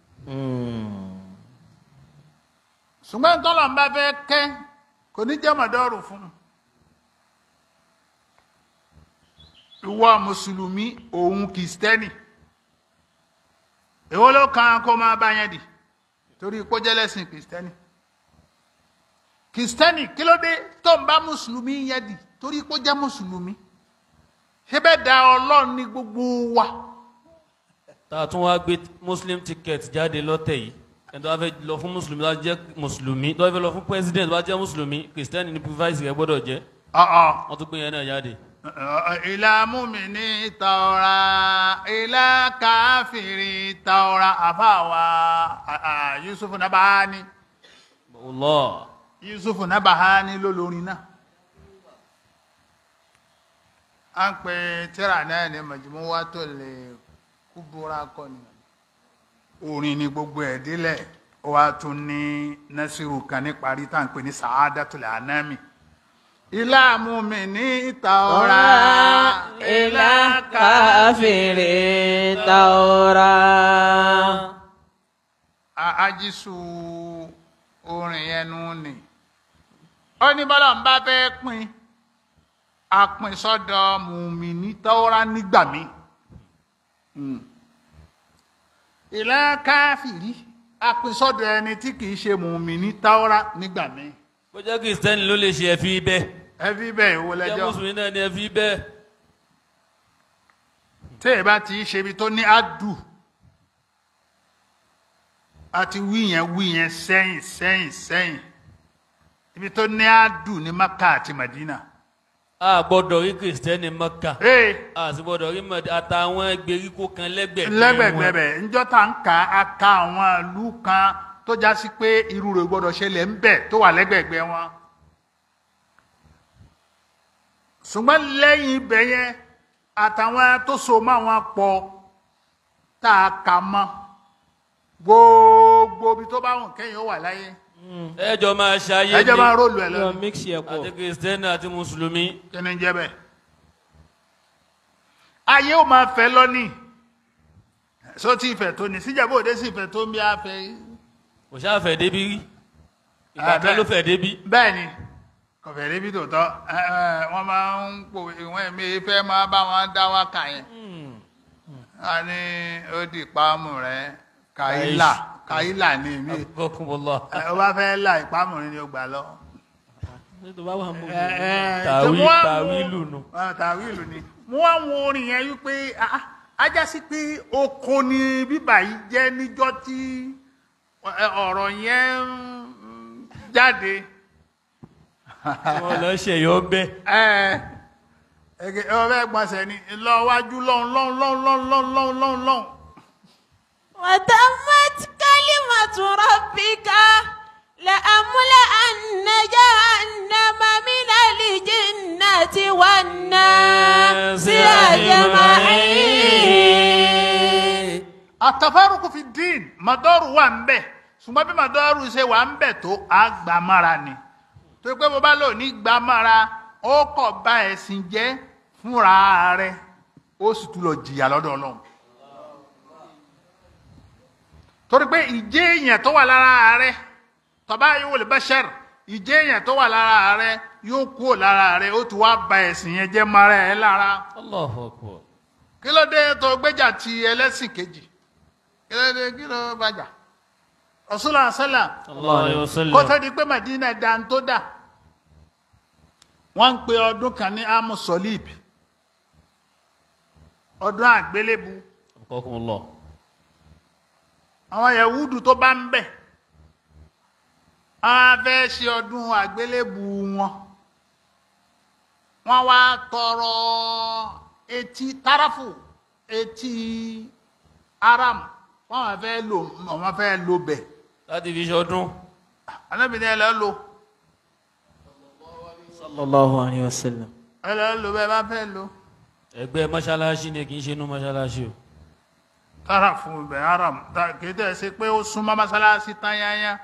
ṣùgbọ́n tọ́lọ̀ ń bá fẹ́ kẹ́ kò ní jẹ́ màdọ́rù fún un ìwọ mùsùlùmí òun kìstẹ́nì èwo ló kan kó máa bá yẹn dì torí kó jẹ́ lẹ́sìn kìstẹ́nì kìstẹ́nì kí ló dé tó ń bá mùsùlùmí yẹn dì torí kó jẹ́ mùsùlùmí ṣé bẹ́ẹ̀ da ọlọ́run ní gbogbo wa
tá a tún wá gbé muslim ticket jáde lọ́tẹ̀ yìí ẹni tó bá fẹ́ lọ fún mùsùlùmí tó bá jẹ́ mùsùlùmí tó bá fẹ́ lọ fún president tó bá jẹ́ mùsùlùmí kìrìsìtẹ́nì ní vice rẹ̀ gbọ́dọ̀ jẹ́
ọ̀ọ́
wọ́n tún gbé yẹn náà jáde.
ìlà múmìnì tàwọ̀rà ìlà káfìrí tàwọ̀rà àfàwà yusufu nabahani
Allah
yusufu nabahani lólórin náà a ń pè tíra náà ní majmuwatul kubura kọ́ni orin ni gbogbo ẹ̀ délẹ̀ ó wá tún ní nasiru kan ní parí tá à ń pè ní sa'adatul anami ilá múmìnì tàwọ̀rà
إلى كافر تورا
A- ajísù orin ẹnu ni ó ní bọ́lá ń bá fẹ́ pín apin sọ́dọ̀ mùmíní tọ́ra nígbà mí ìlà káfìrí apin sọ́dọ̀ ẹni tí kìí ṣe mùmíní tọ́ra nígbà mí
bó jẹ́ kìrìsìtẹ́nì ló lè ṣe ẹ̀fí bẹ́ẹ̀
ẹbí bẹ́ẹ̀ ìwọ
jẹ́
lẹ́jọ́
mùsùlùmí náà ní ẹ̀fí bẹ́ẹ̀.
tí ẹ bá ti ṣe ibi tó ní ádù àti wí yẹn wí yẹn sẹ́yìn sẹ́yìn sẹ́yìn ibi tó ní ádù ní maka àti madina.
a gbọ́dọ̀ rí kìrìsìtẹ́nì mọ́kà
ee
a sì gbọ́dọ̀ rí mọ̀dé àtàwọn gbèríko kan lẹ́gbẹ̀ẹ́
lẹ́gbẹ̀gbẹ̀bẹ̀ ńjọ́ tá ń ka aka àwọn ìlú kan tó já sí pé irú rẹ̀ gbọ́dọ̀ ṣẹlẹ̀ ń bẹ̀ tó wà lẹ́gbẹ̀gbẹ̀ wọn. ṣùgbọ́n lẹ́yìn ibẹ̀ yẹn àtàwọn tó so mọ́ àwọn pọ̀ tá a kà mọ́ gbogbo ibi tó bá wùn kẹ́yìn ó wà láyé
ẹjọ́ máa ṣayé
ẹjọ́ máa rólù ẹ̀
yọ
lọ́nà
mix yẹ pọ̀
àti kìrìsìtẹ́nì àti mùsùlùmí
kí ni ń jẹ́ bẹ́ẹ̀. ayé ó máa fẹ́ lọ́nìí sótì ìfẹ́ tó ní síjàbọ̀ òde sí ìfẹ́ tó ń bí afẹ́ yìí.
kò ṣáà fẹ́ débi rí ìgbà
Ah,
kan ló
bẹ́ẹ̀.
fẹ́ débi.
bẹ́ẹ̀ ni kọfẹ́ débi tòótọ́ ẹ, ẹ, wọ́n máa ń pò ìwọ̀n ẹ̀mí fẹ́ máa bá wọn dá wákà yẹn a ní ó di ìpamù rẹ kàílà kàílà ní mi
bọ́kúnbọ́lá
ó bá fẹ́ là ìpamù rẹ ni ó gbà lọ.
nítorí bá wà mú
Ẹ, ẹ,
Tàwí-
tí mo wá
tàwílù
wo-
nù.
Ẹ, tàwílù ni mo wá wo orin yẹn wípé ah, ah, ajá sí pé oko ni bíbà yìí jẹ́ níjọ́ tí ẹ, ọ̀rọ̀ yẹn ń jáde.
wọn lọ ṣèyọ bẹ́ẹ̀.
ẹ ẹ ọbẹ gbọ̀nsẹ̀ ni lọ wájú lọ́hùn lọ́hùn lọ́hùn lọ́hùn lọ́hùn lọ́hùn lọ́hùn lọ́hùn.
وتمت كلمة ربك لأملأن جهنم من الجنة والناس أجمعين
àtàfárùkù fi dín mọ́dọ́rù wà ń bẹ̀ ṣùgbọ́n bí màdọ́rù ṣe wà ń bẹ̀ tó á gbà mára ni tó pé bó bá lò ní gbà mára ó kọ̀ bá ẹ̀sìn jẹ́ fúnra rẹ̀ ó sì tún lọ jìyà lọ́dọ̀ ọlọ́run torí pé ìjẹ́ èèyàn tó wà lára rẹ̀ tọ́ba yóò lè bẹ́ṣẹ̀r ìjẹ́ èèyàn tó wà lára rẹ̀ yóò kúrò lára rẹ̀ ó ti wá ba ẹ̀sìn yẹn jẹ́ mara ẹ̀ lára
Allahu akbar.
kí ló dé tó gbéjà ti ẹlẹ́sìn kejì kí ló dé kí ló bàjà Rasulullah sálà
Sallallahu alayhi wa sallam.
kó tó di pé Madina dá ń tó dà wọ́n ń pe ọdún kan ní amu solib ọdún àgbélébù
Akrakumullah.
àwọn yahudu tó bá ń bẹ̀ wọ́n á fẹ́ ṣe ọdún àgbélébù wọn wọ́n wá tọrọ etí tarafu etí aram wọ́n wá fẹ́ lò wọ́n fẹ́ lò bẹ̀
láti fi ṣọdún.
alábìnrin ẹ lọ lò
sallallahu alayhi wa sallam.
ẹ lọ lò bẹ́ẹ̀ bá fẹ́ lò
ẹgbẹ́ mọ́ṣáláṣí ni kì í ṣe inú mọ́ṣáláṣí o.
tarafu bẹ̀ aram ta- kì í tẹ̀ ṣe pé ó súnmọ́ mọ́sálásí tán yányá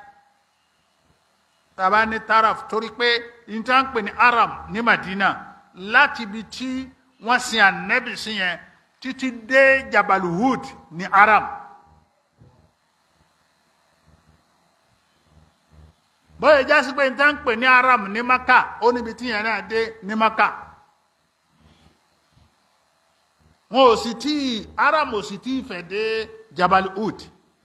tàbá ní taraf torí pé ìta ń pè ní aram ní madina láti ibi tí wọ́n sin ànẹ́bì sí yẹn títí dé jabaluhud ní aram bóyá jásí pé ìta ń pè ní aram ní maka ó níbi tí yẹn náà dé ní maka wọn ò sì tí aram ò sì tí fẹ̀ dé jabaluhud.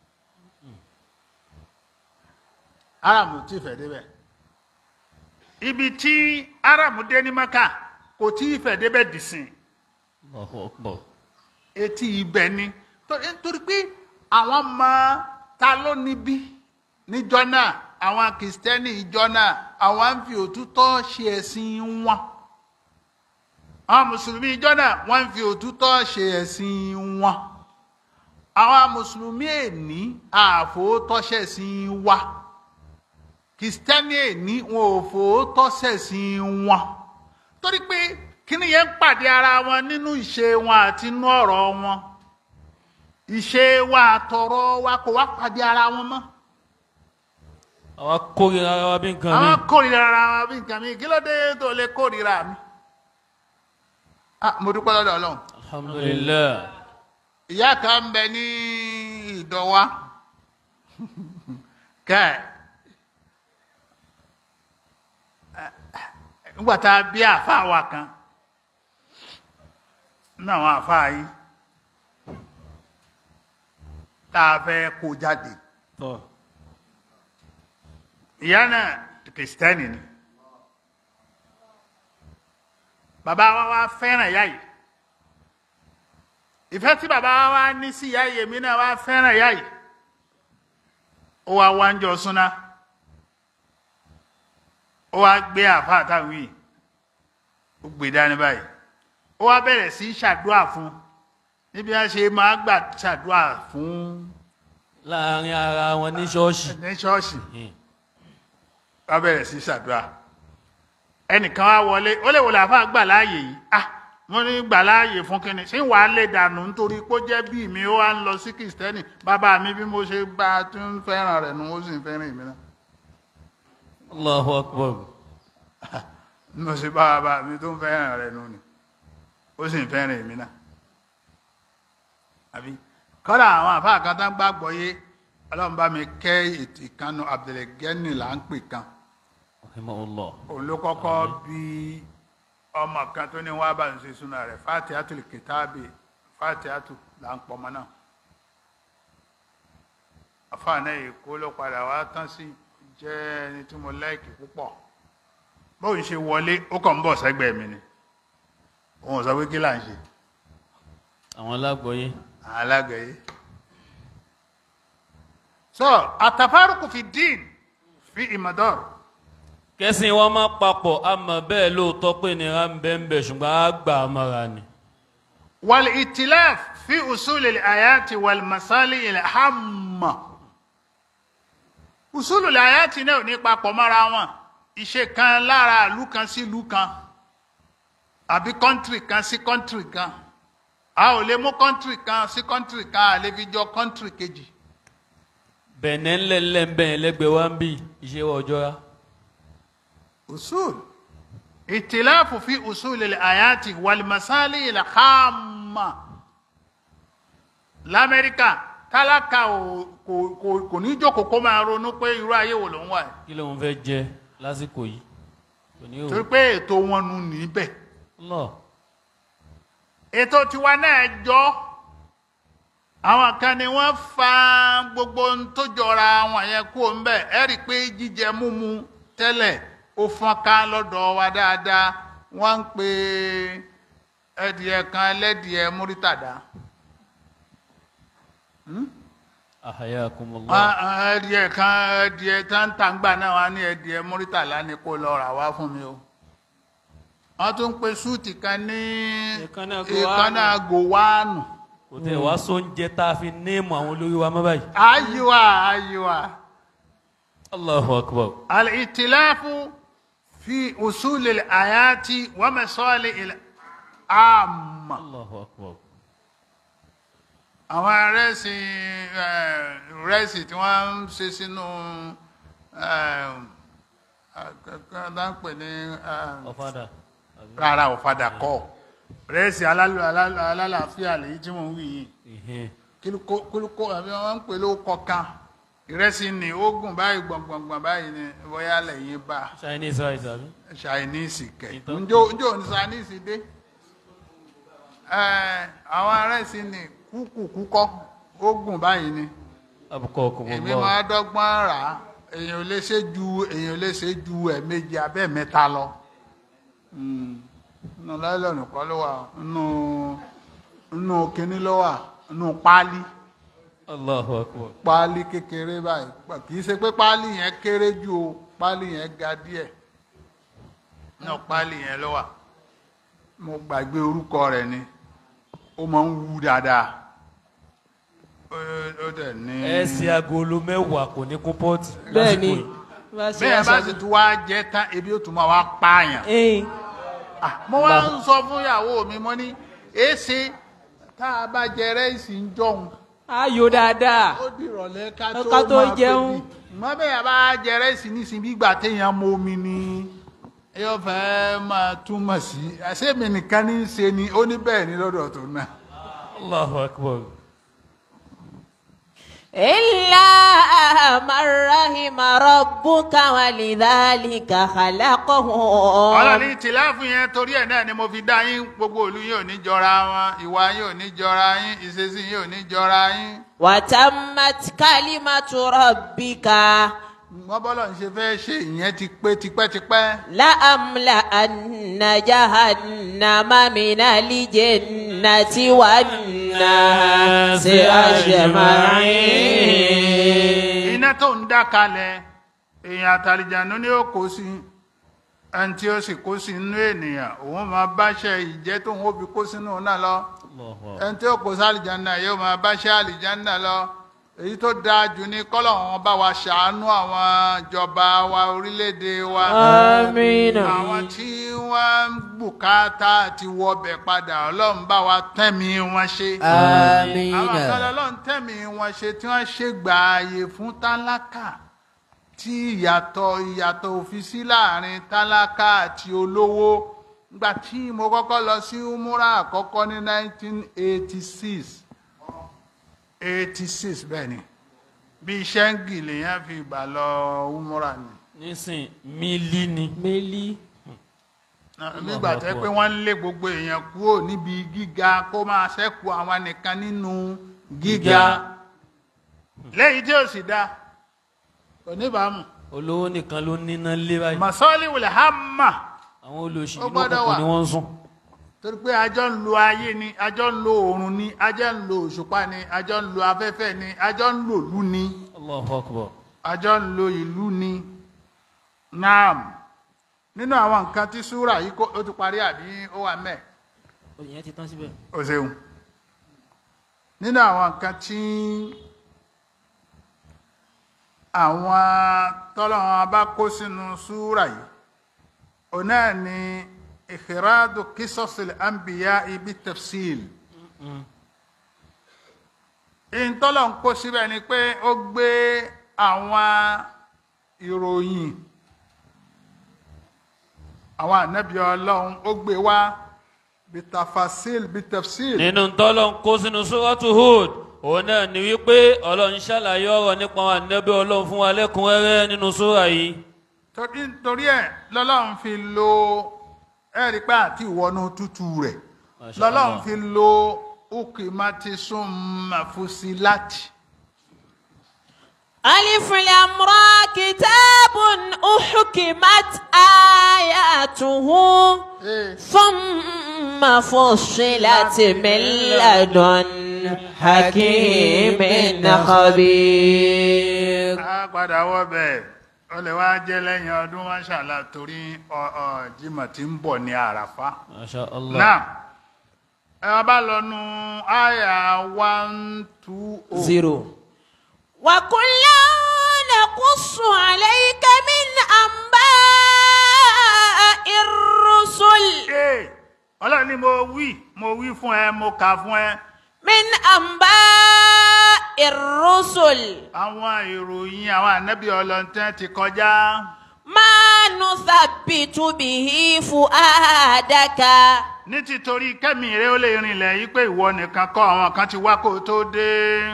aram ti fẹ́ débẹ̀ ibi tí aram dé ní maka kò tí ì fẹ́ débẹ̀ dìsìn
Allahu akbar.
etí ibẹ̀ ni torí nítorí pé àwọn ọmọ ta ló níbí níjọ́ náà àwọn kìrìsìtẹ́nì ìjọ náà àwọn ń fi òtútọ́ ṣe ẹ̀sìn wọn àwọn mùsùlùmí ìjọ náà wọ́n ń fi òtútọ́ ṣe ẹ̀sìn wọn àwọn mùsùlùmí èní àfòótọ́ṣẹ̀ sí wa kìrìsìtẹ́nì èní wọn ò fòótọ́ṣẹ̀ sí wọn torí pé kíni yẹn ń pàdé ara wọn nínú ìṣe wọn àti inú ọ̀rọ̀ wọn ìṣe wa àtọ̀rọ̀ wa kò wá pàdé ara wọn mọ́
àwa kórìíra ara wa bí nǹkan mi.
àwọn kórìíra ara wọn bí nǹkan mi kí ló dé tó lè kórìíra mi ah mo dúpẹ́ lọ́dọ̀ ọlọ́run
alhamdulilayi.
ìyá kan ń bẹ ní ìdọ̀wá kẹ́ ẹ̀ nígbà tá a bí àáfàá wa kan nínú àwọn àáfàá yìí tá a fẹ́ kó jáde
tọ́
ìyá náà kìrìsìtẹ́nì ni bàbá wa wá fẹ́ràn ìyá yìí ìfẹ́ tí bàbá wa wá ní sí ìyá yìí èmi náà wá fẹ́ràn ìyá yìí ó wá wá ń jọ súná ó wá gbé àfa àtàwọn yìí ó gbé dání báyìí ó wá bẹ̀rẹ̀ sí í ṣàdúrà fún níbi wọn ṣe máa gbà ṣàdúrà fún
láàrin ara wọn ní ṣọ́ọ̀ṣì.
ní ṣọ́ọ̀ṣì
Hmm.
wọ́n bẹ̀rẹ̀ sí ṣàdúrà ẹnìkan wá wọlé ó lè wọlé àfa gbà láàyè yìí ah mo ní gbà láàyè fún kínní ṣé wàá lè dànù nítorí pé ó jẹ́ bí mi ó wá ń lọ sí kìrìsìtẹ́nì bàbá mi bí mo ṣe bá a tún fẹ́ràn rẹ̀ nu ó sì ń fẹ́ràn èmi náà
allahu akbar.
bí mo ṣe bá bàbá mi tó ń fẹ́ràn rẹ̀ nu ni ó sì ń fẹ́ràn èmi náà àbí kọ́dà àwọn àfa kan tán gbàgbọ́ yé ọlọ́run bá mi kẹ́ ètò ìkànnù Abdulgani là ń pè kan
rahimahullah.
òun ló kọ́kọ́ bí ọmọ kan tó ní wá bá ń ṣe súná rẹ̀ fatihatul kitabi fatihatu là ń pọ̀ ọmọ náà àfààní èkó ló padà wá tán sí jẹ́ ẹni tí mo láìkì púpọ̀ bóun ṣe wọlé ó kàn ń bọ̀ sẹ́gbẹ̀ẹ́ mi ni òun ò sọ pé kí là ń ṣe
àwọn alágbọ̀yé.
alága yìí. so àtàfárùkù fi dín fi ìmọ̀dọ́rù.
kẹ́sìn wọn máa papọ̀ àmọ́ bẹ́ẹ̀ lóòótọ́ pé nira ń bẹ́ ń bẹ̀ ṣùgbọ́n á gbà á mọ́ra ni.
والائتلاف في أصول الآيات والمصالح الهامة أصول الآيات náà ò ní papọ̀ mọ́ra wọn ìṣe kan lára ìlú kan sí ìlú kan àbí kọ́ńtìrì kan sí kọ́ńtìrì kan a ò lè mú kọ́ńtìrì kan sí kọ́ńtìrì kan a lè fi jọ kọ́ńtìrì kejì
bẹ̀nẹ̀ ńlẹ̀ńlẹ̀ ń bẹ̀yẹn lẹ́gbẹ̀ẹ́ wa ń bì iṣẹ́ wa ọjọ́ ya.
usul ìtìláàfù fi usul al-ayati wal-masali al-hamma lamẹ́ríkà tálákà ò- kò kò- kò ní jókòó kó máa ronú pé irú ayé wo ló ń wà yìí
kí ló ń fẹ́ jẹ lásìkò yìí kò ní
torí
o.
pé ètò wọn nu níbẹ̀
lọ
ètò tiwa náà jọ àwọn kan ni wọ́n fa gbogbo ohun tó jọra wọn yẹn kú ń bẹ̀ ẹ rí i pé jíjẹ múmu tẹ́lẹ̀ ó fọ́n ká lọ́dọ̀ wa dáadáa wọ́n ń pe ẹdìẹ kan ẹlẹ́dìẹ múrítàdá
ahayakumullah.
Wọ́n- ẹdìẹ kan ẹdìẹ táǹtàǹgbà náà wá ní ẹdìẹ múrítàlá ni kó lọ rà wá fún mi o wọ́n tún pe súùtì kan ní
Èékánná gòwánù.
èékánná gòwánù.
kò tẹ̀ wá sóúnjẹ tá a fi néèmù àwọn olórí wa mọ́ báyìí.
أيوة أيوة
allahu akbar.
الائتلاف في أصول الآيات ومصالح العامة
allahu akbar.
àwọn rẹ́sì rẹ́sì tí wọ́n ń ṣe sínú dáńpẹ̀ ní
ọ̀fadà.
rárá ọ̀fadà kọ́ rẹ́sì alálù- alálù- alálàáfíà lèyí tí wọ́n ń wí yìí
ìhìn.
kílùkó àbí wọ́n ń pè ló kọ̀ọ̀kan ìrẹsì ní ogun báyìí gbọ̀ngbọ̀ngbọ̀n báyìí ni bóyá lẹ́yìn bá
chinese rice àbí.
chinese kẹ̀
Ìtọ́-
njó njó ní chinese dé Ẹ̀, àwọn ìrẹsì ní kúkúkúkọ́ ogun báyìí ni
abukakumullah.
èmi máa dọ́gbọ́n rà á èèyàn ò lè ṣe ju èèyàn ò lè ṣe ju ẹ̀ẹ̀mejì abẹ́ mẹ́ta lọ Mm. nínú láìlọ́nù kọ́ ló wà nínú nínú kínní ló wà nínú páálí
allahu akbar.
páálí kékeré báyìí Pa- kì í ṣe pé páálí yẹn kéré ju o páálí yẹn ga díẹ̀ náà páálí yẹn ló wà mo gbàgbé orúkọ rẹ̀ ni ó máa ń wú dáadáa Ó- ó dẹ̀ ní.
ẹ ṣe agolo mẹ́wàá kò ní kún pọ́ọ̀tì.
bẹ́ẹ̀ ni
lásìkò yìí.
bá ṣe
bẹ́ẹ̀ bá
aṣọ
sì tún wá jẹ́ tán ebi ó tún máa wá pààyàn.
ẹ̀yìn
Ah, mo wá ń sọ fún ìyàwó mi mo ní èsì tá a bá jẹ rẹ́ẹ̀sì ń jọ̀hún
ayò dáadáa
ó di ìrọ̀lẹ́ ká tó
Ká tó
máa
jẹun.
pè mí. mọ bẹ́ẹ̀ bá jẹ rẹ́ẹ̀sì nísìnyí bí ìgbà téèyàn mọ omi ni yóò fẹ́ máa túmọ̀ sí àṣẹ́mi nìkan ní í ṣe ni ó ní bẹ́ẹ̀ ni lọ́dọ̀ tó náà.
allahu akbar.
إلا من رحم ربك ولذلك خلقهم
ọlọ́ni tìláàfù yẹn torí ẹ̀ náà ni mo fi dá yín gbogbo òlu yín ò ní jọra wọn ìwà yín ò ní jọra yín ìṣesí yín ò ní jọra yín.
وتمت كلمة ربك
wọ́n bọ́lọ̀ ń ṣe fẹ́ ṣe ìyẹn ti pé tipẹ́tipẹ́.
لأملأن جهنم من الجنة والناس أجمعين
iná tó ń dá kalẹ̀ èèyàn àtàlìjànú ni ó kó sí ẹni tí ó sì kó sí inú ènìyàn òun máa báṣẹ ìjẹ́ tóun ó fi kó sínú náà lọ
allahu akbar.
ẹni tí ó kó sí àlìjánná yóò máa báṣẹ àlìjánná lọ èyí tó dáa jù ní kọ́lọ̀ wọn bá wa ṣàánú àwọn ìjọba wa orílẹ̀-èdè wa
àmín
àwọn tí wọ́n ń bùkátà ti wọbẹ̀ padà ọlọ́run bá wa tẹ́mi wọn ṣe
àmín
àwọn kan lọ́lọ́run tẹ̀mí wọn ṣe tí wọ́n ṣe gbààyè fún tálákà tí ìyàtọ̀ ìyàtọ̀ òfin sí láàrin tálákà àti olówó nígbà tí mo kọ́kọ́ lọ sí umura àkọ́kọ́ ní 1986 86 bẹ́ẹ̀ ni bí ṣẹ́ńgì lèèyàn fi gbà lọ umura ni
nísìn mílí ni.
mélí
nígbà tẹ́ pé wọ́n ń lé gbogbo èèyàn kúrò níbi gíga kó máa ṣẹ́kù àwọn nìkan nínú gíga lẹ́yìn tí ó sì dá kò níbàámu
olówó nìkan ló níná lé báyìí.
masọ́lì wùlẹ̀ hàmà
àwọn olóṣì
Ó
inú
gbọ́dọ̀
òkùnkùn
wà.
ni wọ́n ń sùn.
torí pé àjọ ń lo ayé ni àjọ ń lo oòrùn ni àjọ ń lo òṣùpá ni àjọ ń lo afẹ́fẹ́ ni àjọ ń lo ìlú ni
allahu akbar.
àjọ ń lo ìlú ni naam nínú àwọn nǹkan tí súrà yìí kó- ó ti parí àbí ó wà mẹ́ẹ̀.
òyìn ti tán síbẹ̀
o ṣeun nínú àwọn nǹkan tí àwọn tọ́lọ́wọ́n bá kó sínú súrà yìí òun náà ni ìkìrádù kísọ́sìl àǹbíyá ibi tafsil ìtọ́lọ̀ ń kó síbẹ̀ ni pé ó gbé àwọn ìròyìn àwọn ànábì ọlọ́run ó gbé wá bitafasil bitafsil
nínú tọ́lọ̀ ń kó sínú sóràtú Hud òun náà ni wípé ọlọ́run ṣàlàyé ọ̀rọ̀ nípa àwọn ànábì ọlọ́run fún wa lẹ́kùnrẹ́rẹ́ nínú sóra yìí
torí torí ẹ̀ lọ́lọ́run fi lo ẹ̀rí pé àti ìwọ́nú tútù rẹ̀
Masha
lọ́lọ́run
Allah.
fi lo ukimati summa fusilati.
ألف الأمراء كتاب أحكمت آياته
Eh.
ثم فصلت من لدن حكيم خبير
a padà wọ bẹ́ẹ̀ ó lè wá jẹ́ lẹ́yìn ọdún máṣàlá torí ọ- ọ, Jímọ̀ tí ń bọ̀ ní àràfá.
Masha Allah.
náà ẹ wá bá lọ nu àyà one two oh.
zero.
وكلا نقص عليك من أنباء الرسل
Ee, ọlọ́run ni mo wí mo wí fún ẹ mo kà fún ẹ
من أنباء الرسل
àwọn ìròyìn àwọn ànábì ọlọ́ntẹ́ ti kọjá
ما نثبت به فؤادك
ní títorí kẹ́mi rẹ ó lè rinlẹ̀ yí pé ìwọ nìkan kọ́ àwọn kan ti wá kó o tó dé.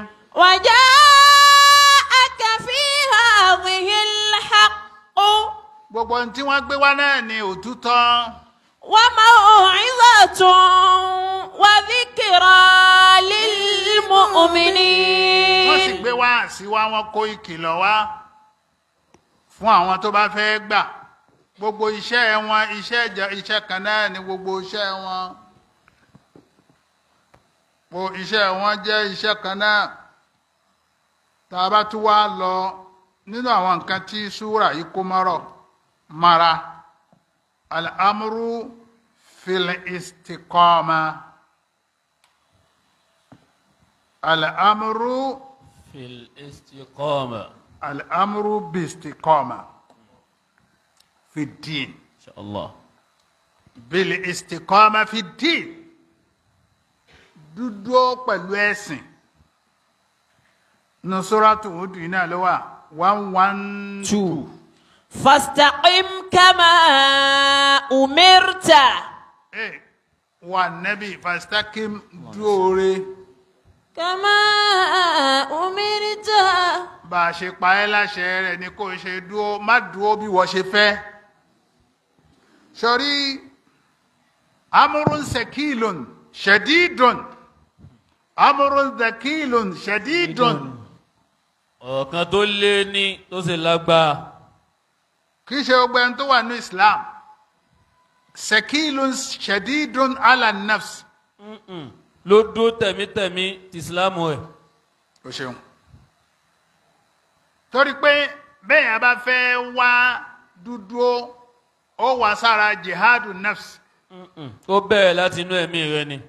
وجاءك في هذه الحق
gbogbo ohun tí wọ́n gbé wá náà ni òtútọ́
وموعظة وذكرى للمؤمنين
wọ́n sì gbé wá sí wa wọ́n kó ìkìlọ̀ wá fún àwọn tó bá fẹ́ gbà gbogbo iṣẹ́ wọn iṣẹ́ ìjọ- iṣẹ́ kan náà ni gbogbo iṣẹ́ wọn gbogbo iṣẹ́ wọn jẹ́ iṣẹ́ kan náà tá a bá tún wá lọ nínú àwọn nǹkan tí súrà yìí kó mọ́rọ̀ mara al'amuru fil istiqama al'amuru
في الاستقامة
الأمر باستقامة في الدين
إن شاء الله
بالاستقامة في الدين dúdú pẹ̀lú ẹ̀sìn nusratu hudu iná ló wà one one
two.
فاستقم كما أمرت
Eh, wà nẹ́bí fastakim dúóre
كما أمرت
bá a ṣe pa ẹ́ láṣẹ rẹ̀ ni kò ṣe dúó má dúó bí wọ́n ṣe fẹ́ sọrí amúrún sekilun ṣẹdídùn amúrún sekilun ṣẹdídùn
ọ̀kan tó lé ní tó sì lágbára
kì í ṣe gbogbo ẹni tó wà ní islam sekilun ṣẹdídùn ala nafs
ló dó tẹ̀mítẹ̀mí ti ìsìlámù ẹ̀
o ṣeun torí pé bẹ́ẹ̀ yẹn bá fẹ́ wá dúdú ó wà sára jihadu nafs
ó bẹ̀rẹ̀ láti inú ẹ̀mí rẹ ni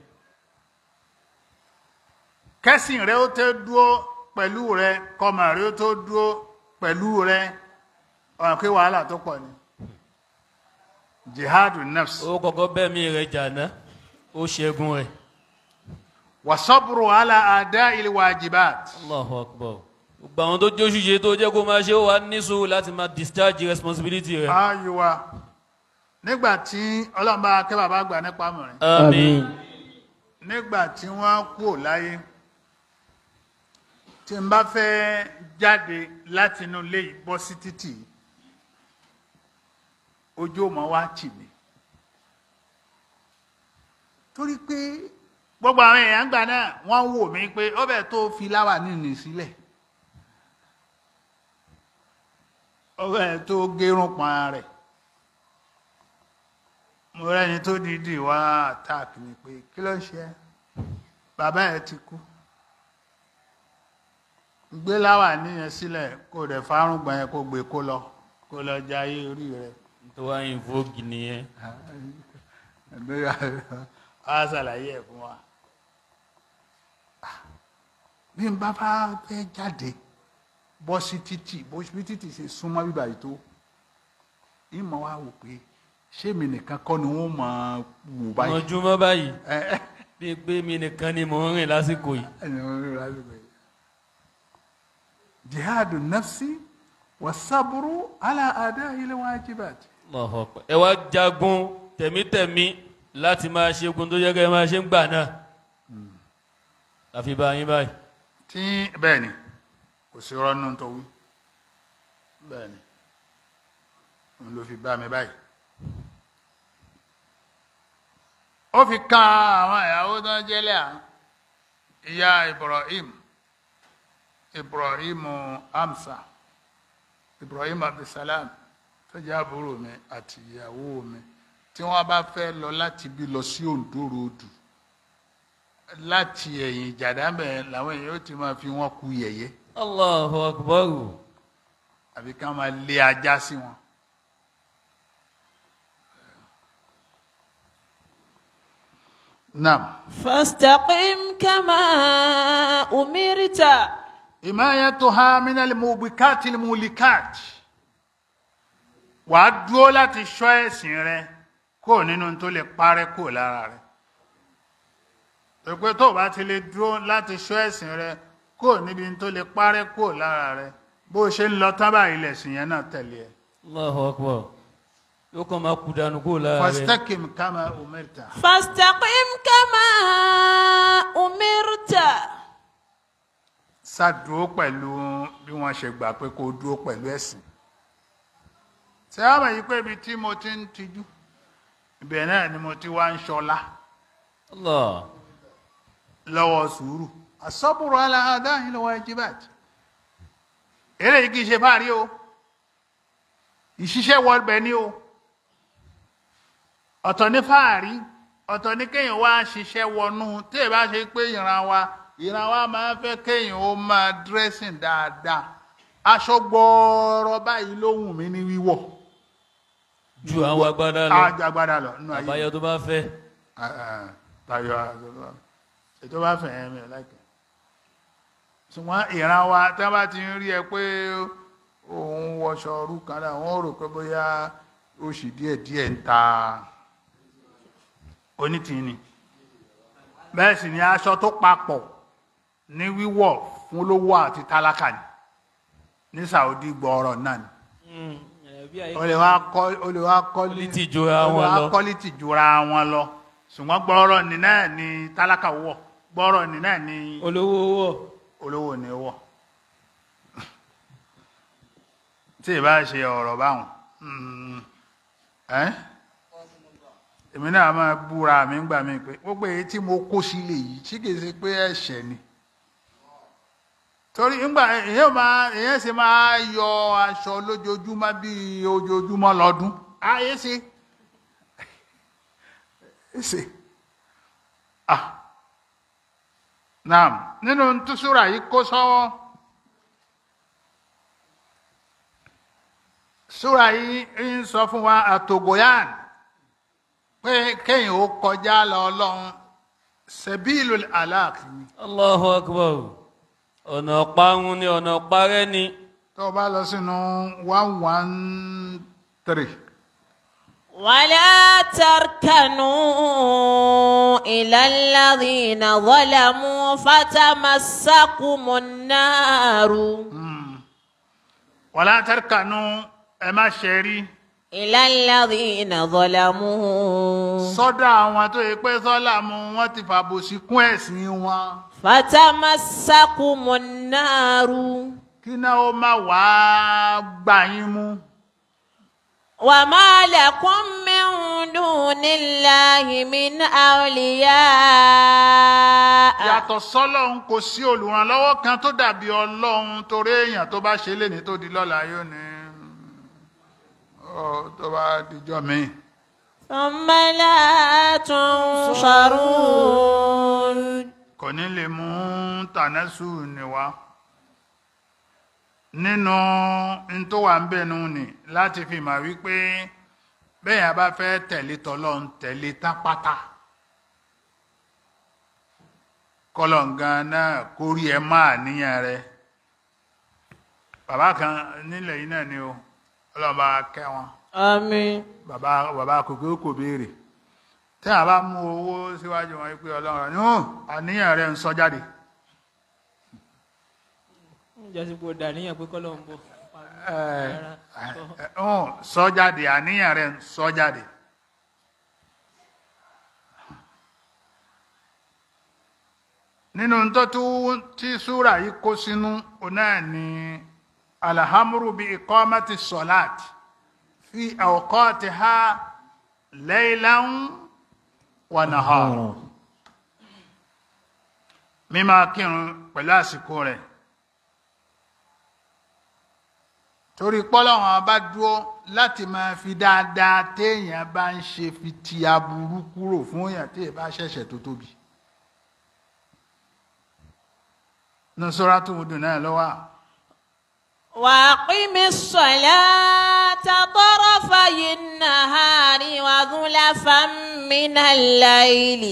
kẹ́sìn rẹ ó tó dúó pẹ̀lú rẹ kọmọ rẹ ó tó dúó pẹ̀lú rẹ ọ̀rọ̀ pé wàhálà tó pọ̀ ni jihadu nafs
ó kọ́kọ́ bẹ̀mí rẹ jàná ó ṣẹ́gun rẹ̀
wasaburu ala ada il wajibat
Allahu Akbar gbogbo àwọn tó jóṣù ṣe tó jẹ́ kó máa ṣe ó wà ní sùúrù láti máa discharge responsibility rẹ̀
ayuwa nígbà tí ọlọ́mọba akẹ́ bàbá gbà nípa mọ̀rin
àmín
nígbà tí wọ́n kú láyé tí n bá fẹ́ jáde láti inú ilé yìí bọ́ sí títì ojú ọmọ wa tì mí torí pé gbogbo àwọn èèyàn gbà náà wọ́n wò mí pé ó bẹ̀ tó fi láwà nínú sílẹ̀ ó bẹ̀ tó gérun pọn rẹ̀ mo rẹ́ni tó dìídì wá attack mi pé kí ló ń ṣe ẹ́ bàbá ẹ̀ ti kú gbé láwà níyẹn sílẹ̀ kó dẹ̀ fárúgbọ̀n yẹn kó gbé kó lọ kó lọ jayé orí rẹ̀
tó wá invoke nìyẹn
a ṣàlàyé ẹ̀ fún wa bí n bá bá fẹ́ jáde bọ́ sí títì bó bí títì ṣe súnmọ́ bíbá yìí tó ìmọ̀ wa wò pé ṣé mi nìkan kọ́ ni wọ́n máa wò báyìí
mọ̀júmọ́ báyìí
ẹ ẹ
bíi pé mi nìkan ni mò ń rìn lásìkò yìí
ẹni wọ́n rí lásìkò yìí jihadu nafsi wa saburu ala ada'i alwajibat
Allahu Akbar. ẹ wá jagun tẹ̀mítẹ̀mí láti máa ṣe ogun tó yẹ kẹ́ ẹ máa ṣe ń gbà náà àfi bá yín báyìí.
tí bẹ́ẹ̀ ni kò sí rọ́nù tó wí bẹ́ẹ̀ ni òun ló fi bá mi báyìí ó fi kan àwọn ìyàwó tó ń jẹ́lẹ̀ à ìyá Ibrahim Ibrahim Amsa Ibrahim Abdulsalam tó jẹ́ àbúrò mi àti ìyàwó mi tí wọ́n bá fẹ́ lọ láti bí lọ sí Oǹdó ròdù láti ẹ̀yìn ìjàdámẹ̀ làwọn èèyàn ó ti máa fi wọ́n ku yẹ̀yẹ́
Allahu Akbar.
àbí ká máa lé ajá sí wọn. Naam.
فاستقم كما أمرت
Himayatuha minal mubikatil mulikat. Wàá dúró láti ṣọ́ ẹ̀sìn rẹ kó nínú tó lè parẹ́ kó lára rẹ. Pẹ̀pẹ́ tó bá ti lè dúró láti ṣọ́ ẹ̀sìn rẹ kó níbi tó lè parẹ́ kó lára rẹ. Bó ṣe ń lọ tán báyìí lẹ̀sìn yẹn náà tẹ̀lé ẹ.
Allahu Akbar. yóò kàn máa kú dànù kó lára rẹ̀.
Fastaqim kama umirta.
فاستقم كما أمرت
Ṣàdúró pẹ̀lú bí wọ́n ṣe gbà pé kó dúró pẹ̀lú ẹ̀sìn. Ṣé wàá mọ̀ yí pé ibi tí mo ti ń tijú? Ibẹ̀ náà ni mo ti wá ń ṣọlá.
Allah.
lọ́wọ́ sùúrù asọ́bùrù aláhàdá ìlọ́wọ́ ẹjíbàtì eré yìí kìí ṣe fáàrí o ìṣiṣẹ́ wọlbẹ̀ ní o ọ̀tọ̀ ní fáàrí ọ̀tọ̀ ní kéèyàn wá ṣiṣẹ́ wọnú tí ẹ bá ṣe pé ìran wa ìran wa máa ń fẹ́ kéèyàn ó máa dírẹ́sìn dáadáa aṣọ gbọ́ọ̀rọ̀ báyìí ló wù mí ní wíwọ̀
ju àwọn agbádá lọ
àjàgbádá lọ nínú ayé
àbáyọ tó bá fẹ́.
tayọ ètò bá fẹ̀ ẹ́ mi láìpẹ́ ṣùgbọ́n ìran wa tí wọ́n bá ti ń rí ẹ pé òun wọṣọ ọrú kan náà wọ́n rò pé bóyá oṣù díẹ̀ díẹ̀ ń ta onítìní bẹ́ẹ̀ sì ni aṣọ tó papọ̀ ní wíwọ̀ fún olówó àti tálákà ni ní Saudi gbọ́ọ̀rọ̀ náà ni o lè wá kọ́ o lè wá kọ́
Quality jura wọn lọ.
kọ́lítì jura wọn lọ ṣùgbọ́n gbọ́ọ̀rọ̀ ni náà ni tálákà wọ̀ gbọ́ọ̀rọ̀ ni náà ni
olówó wọ̀
olówó ni wọ̀ tí ì bá ṣe ọ̀rọ̀ báwọn mm, ẹ́ èmi náà máa búra mi ń gbà mí pé gbogbo èyí tí mo kó sílé yìí ṣé kìí ṣe pé ẹ̀ṣẹ̀ ni torí ńgbà èyàn máa èyàn ṣe máa yọ aṣọ lójoojúmọ́ bíi ojoojúmọ́ lọ́dún ayé ṣe ṣe ah naam nínú túṣúra yìí kó sọ́wọ́ súra yìí ń sọ fún wa àtògóyàn pé kéèyàn ó kọjá lọ ọlọ́run sẹ́bíìlù aláàkì ni
Allahu akbar ọ̀nà parun ni ọ̀nà parẹ́ ni
tó o bá lọ sínú one one three.
ولا تركنوا إلى الذين ظلموا فتمسكم النار
wàlá tẹ́rkànú ẹ má ṣe rí
إلى الذين ظلموا
sọ́dọ̀ àwọn tó yẹ pé sọ́là mu wọ́n ti fàbòsí kún ẹ̀sìn wọn
فتمسكم النار
kí náà ó má wàá gbà yín mú.
وما لكم من دون الله من أولياء
yàtọ̀ sọ́lọ́run kò sí olùrànlọ́wọ́ kan tó dàbí ọlọ́run torí èèyàn tó bá ṣe léni tó di lọ́la yóò ní ọ tó bá dijọ́ míì.
ثم لا تنصرون
kò ní lè mú tànẹ́sù ní wá nínú n tó wà ń bẹ̀nu nì láti fi mà wípé bẹ́ẹ̀ yẹn bá fẹ́ tẹ̀lé tọ́lọ́run tẹ̀lé tápátá kọlọ̀ǹgan náà kó rí ẹ máa níyàn rẹ bàbá kan nílẹ̀ yìí náà ni o ọlọ́ba kẹ́ wọn
آمين
bàbá bàbá kòkó kò béèrè tí a bá mú owó síwájú wọn pé ọlọ́run ní hàn àníyàn rẹ̀ ń sọ jáde
ǹjẹ́ sí kò dàníyàn pé kọ́lọ́ ń bọ̀.
ẹ
Rárá.
ẹ ọ̀hún, sọ jáde àníyàn rẹ sọ jáde. nínú tó tún tí súrà yìí kó sínú òun náà ni alhamru bi iqamati salat fi awqatiha laylan wa nahara mímá kírun pẹ̀lú àsìkò rẹ̀ torí pọ́lọ́wọ́n bá dúró láti máa fi dáadáa téèyàn bá ń ṣe fi ti aburú kúrò fún èèyàn tí èèyàn bá ṣẹ̀ṣẹ̀ tó tóbi. nusura tó wùdù náà lọ́wọ́
وأقم الصلاة طرفي النهار وزلفا من الليل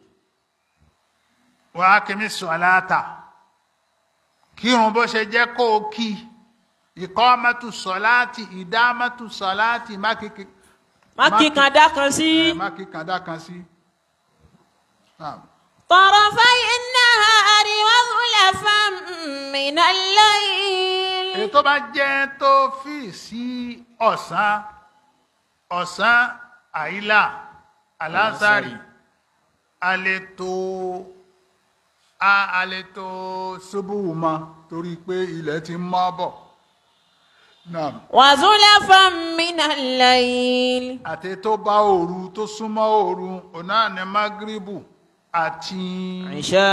wà á kí mi sùn aláàtà kírun bó ṣe jẹ́ kó o kí ìkọ́mẹ́tù sọ̀láàtì ìdámẹ́tù sọ̀láàtì mákìkì
má kí kan dá kan sí.
mákìkàndá kan sí. Naam.
طرفي النهار وزلفا من الليل
èyí tó bá jẹ́ tó fi sí ọ̀sán ọ̀sán àìlà alásàrì àlètò àlètò ṣubúwù mọ́ torí pé ilẹ̀ ti mọ́ bọ̀ Naam.
وزلفا من الليل
àti tó bá òru tó súnmọ́ òru ọ̀nà ní magribu àti
Ìṣá.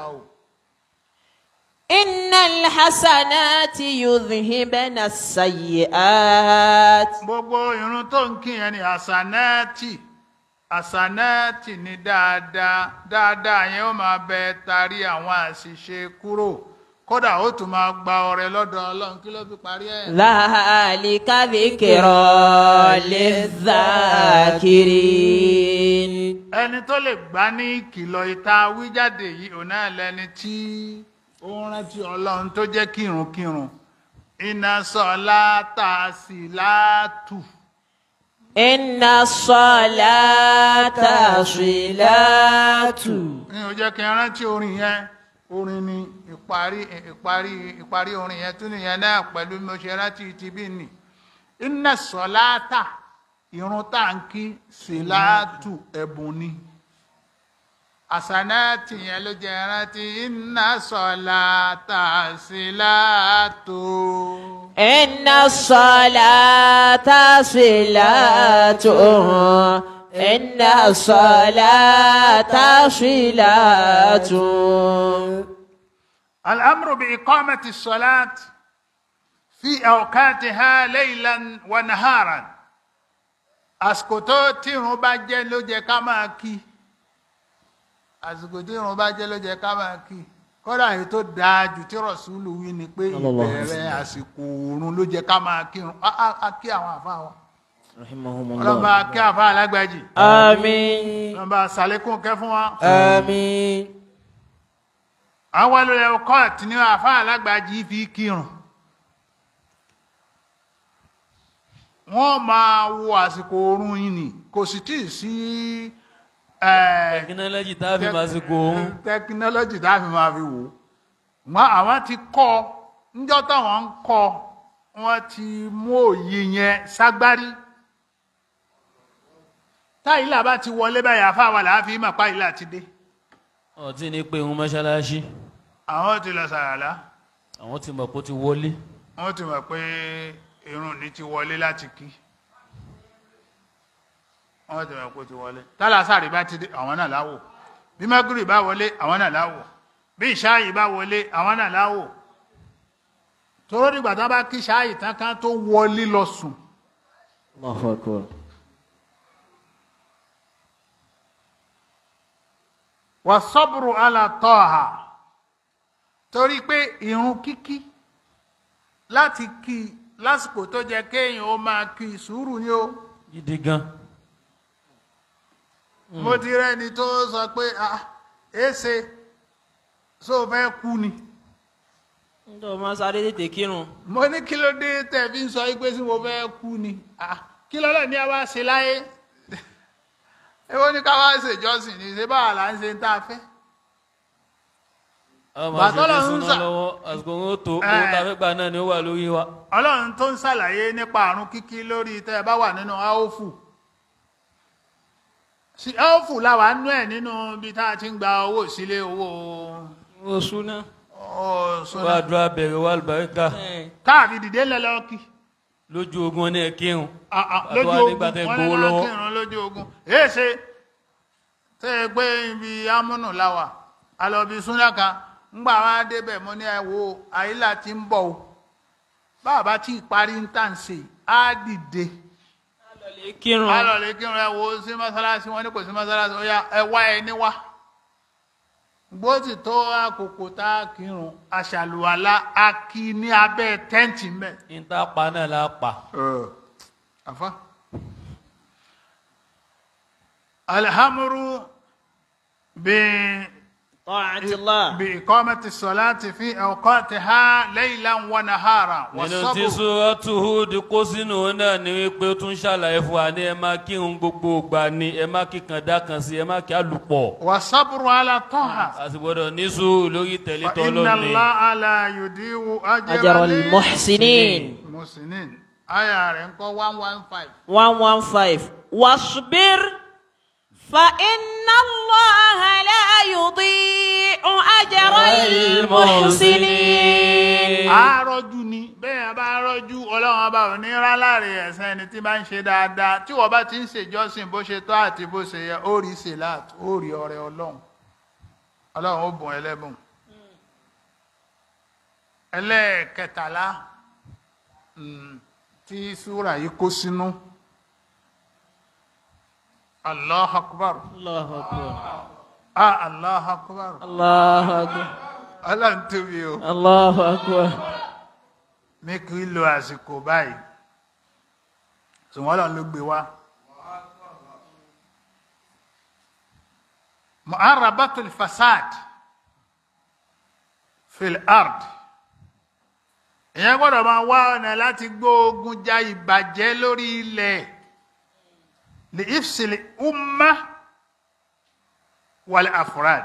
إن الحسنات يذهبن السيئات
gbogbo irun tó ń kí yẹn ni àsànáàtì àsànáàtì ni dáadáa dáadáa yẹn ó máa bẹ tarí àwọn àṣìṣe kúrò kódà ó tún máa gba ọrẹ lọ́dọ̀ Ọlọ́run kí ló fi parí ẹ̀.
ذلك ذكرى للذاكرين
ẹni tó lè gbá ní ìkìlọ̀ ìta wíjáde yìí òun náà lẹni tí ó ń rántí Ọlọ́run tó jẹ́ kírun-kírun iná sọlá tààsì látù.
إن الصلاة صلاة
ní o jẹ́ kí n rántí orin yẹn orin ni ìparí ìparí ìparí orin yẹn tún nìyẹn náà pẹ̀lú bí mo ṣe rántí ti bí nì iná sọ̀láàtà irun táǹkì síláàtù ẹ̀bùn ni àsànáàtì yẹn ló jẹ́ rántí iná sọ̀láàtà síláàtù.
إن الصلاة صلاة إن الصلاة صلاة
الأمر بإقامة الصلاة في أوقاتها ليلا ونهارا àsìkò tó tírun bá jẹ́ ló jẹ́ ká máa kí àsìkò tírun bá jẹ́ ló jẹ́ ká máa kí kódà èyí tó dáa jù tí rọ̀súlù wí ni pé ìbẹ̀rẹ̀ àsìkò oorun ló jẹ́ ká máa kírun á á- á kí àwọn àfa wa ọlọ́ba kí àfa alágbàjì
Àmín.
ọlọ́ba sàlékún kẹ́ fún wa
Àmín.
àwọn olùlẹ̀ ọkọ̀ tí ní àfa alágbàjì fi kírun wọ́n máa wo àsìkò oorun yìí ni kò sì tí ì sí ẹ̀,
tẹkinọ́lọ́jì tá a fi máa ṣe kó òun.
tẹkinọ́lọ́jì tá a fi máa fi wò ó wọn àwọn ti kọ́ níjọ́ táwọn ń kọ́ wọ́n ti mú òye yẹn ságbárí táyìlà bá ti wọlé báyìí àfáwà làáfi mà páyìlà ti dé
ọtí ní pé òun mọ́ṣáláṣí
àwọn ti lọ sàràlá
àwọn ti mọ̀ pé ó ti wọlé.
wọ́n ti mọ̀ pé irun ní ti wọlé láti kí wọ́n ti mọ̀ pé ó ti wọlé tálásàrì bá ti dé àwọn náà láwò bí mọ́gírì bá wọlé àwọn náà láwò bí ìṣáàyì bá wọlé àwọn náà láwò tóró dìgbà tán bá kí ìṣáàyì tán kan tó wọlé lọ sùn
Allahu Akbar.
wà sọ́bùrù alàtọ́ha torí pé irun kíkí láti kí lásìkò tó jẹ kéèyàn ó máa kí sùúrù ni ó
gidi gan.
mo ti rẹ́ni tó sọ pé ah èsè só fẹ́ kú ni
Ǹjọ́ máa sáré tètè kírun.
mo ní kí ló dé tẹ̀ fi ń sọ pé sí mo fẹ́ kú ni ah kí lọ́lọ́ ní a wá ṣe láyé èwo ní ká wá ṣèjọsìn ní ṣe báwa là ń ṣe ń tá a fẹ́
àwọn máa
Bàtọ́
ṣe
lọ
ní
ń
súná
sà-
lọ́wọ́ àsìkò wọn ó tó
Eh.
owó tá a fẹ́ gbà náà ni ó wà lórí wa.
ọlọ́run tó ń ṣàlàyé nípa àrùn kíkí lórí tẹ́ ẹ bá wà nínú áófù sí áófù làwà nú ẹ̀ nínú ibi tá a ti ń gba owó sílé owó
Owó súná.
owó
wà á
sọ́nà
dúrà bẹ̀rẹ̀ wà lùbáríkà
káàbí dìde lẹ́lọ́kì
lójú ogun ní ẹ kírun.
lójú
Àtọ́wá
ogun
nígbà tẹ́
wọ́n
gbowó
ní
lọ́wọ́.
kírun lójú ogun èé ṣe tẹ́ ẹ gbé ibi amúnù láwà alọ́bí súnà kan ńgbà wá débẹ̀ mo ní ẹ wo àyílà ti ń bọ̀ o bàbá tí ìparí ń tà ń ṣe á dìde
Lọ́lẹ̀ kírun.
alọ̀lẹ̀ kírun ẹ wo sí mọ́sálásí wọn ní kò sí mọ́sálásí ó yá ẹ wá ẹ níwá bó ti tó àkókò tá a kírun aṣàlùwàlá a kí ní abẹ́ tẹ́ǹtì mẹ́.
níta pa náà la pa.
àfa. alhamdu bi
Ta'atillah.
بإقامة الصلاة في أوقاتها ليلا ونهارا
nínú tí
والصبر
sọ́ọ́tù Hud kó sínú náà ni wípé ó tún ṣàlàyé fún wa ní ẹ má kírun gbogbo ìgbà ni ẹ má kíkan dákan sí ẹ má kí àlùpọ̀.
والصبر على الطاعة
a sì gbọ́dọ̀ ní sùúrù lórí tẹ̀lé
فإن
tọ́lọ́ni.
الله لا يضيع أجر
أجر المحسنين.
المحسنين آية رنكو 115
115 واصبر
فإن الله لا يضيع أجر المحسنين
àárọ̀jú ni bẹ́ẹ̀ bá rọ́jú ọlọ́run ọba ò ní rá láre ẹ̀sán ẹni tí bá ń ṣe dáadáa tí wọ́n bá ti ń ṣèjọ́sìn bó ṣe tọ́ àti bó ṣe yẹ ó rí sèláàt ó rí ọrẹ ọlọ́run ọlọ́run ó bùn ẹlẹ́bùn ẹlẹ́ẹ̀kẹtàlá mm, tí súrà yìí kó sínú allah akbar
Allahu akbar
ah allah akbar
Allahu akbar
ọlọ́run tóbi o.
Allahu akbar
ní kí lo àsìkò báyìí ṣùgbọ́n lọ́n ló gbé wá. mu'arabatul fasad fil ard ìyẹn gbọ́dọ̀ máa wá ọ̀nà láti gbóògùn ja ìbàjẹ́ lórí ilẹ̀ li ifsil umma wal afrad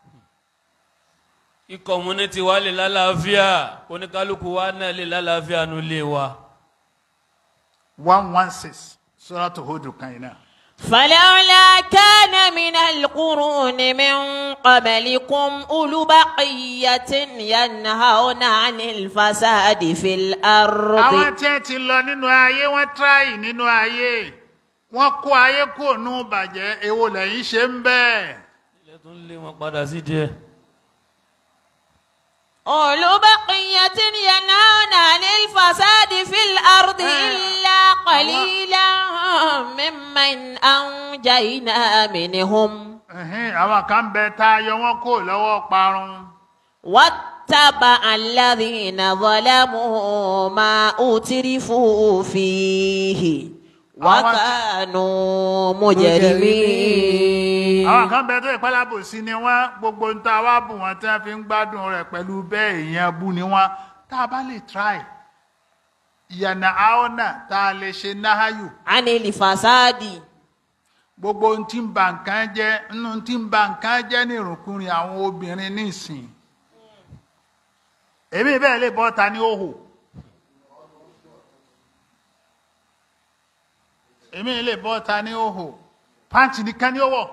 kí community wa lè lálàáfíà oníkálukú wa náà lè lálàáfíà nulẹ̀ wa.
one one six suratu Hud kan yìí náà.
فلولا كان من القرون من قبلكم أولو بقية ينهون عن الفساد في
àwọn
الأرض
tí ẹ ti lọ nínú ayé wọn tíráì nínú ayé wọn kó ayé kúrò nù bàjẹ́ èwo lẹ́yìn ṣe ń bẹ́ẹ̀.
ilé tún lé wọn padà sí díẹ̀.
أولو بقية ينهون عن الفساد في الأرض إلا قليلا ممن أنجينا منهم
Ẹ̀hẹ́n, àwọn kan bẹ tá a yọ wọn kó lọ́wọ́ parun.
واتبع الذين ظلموا ما أترفوا فيه وكانوا مجرمين
àwọn kan bẹ tó ìpálábò sí ni wọn gbogbo ń ta wá bù wọn tí wọn fi ń gbádùn rẹ̀ pẹ̀lú bẹ́ẹ̀ èèyàn bú ni wọn tá a bá lè try ìyànà àọ́nà tá a lè ṣe náháyù
عن الفساد
gbogbo ohun tí ń ba nǹkan jẹ́ nínú tí ń ba nǹkan jẹ́ ní ìrùnkúrin àwọn obìnrin nísìn èmi bẹ́ẹ̀ lè bọ́ ta ní òhò èmi lè bọ́ ta ní òhò pàǹtì nìkan ní òwò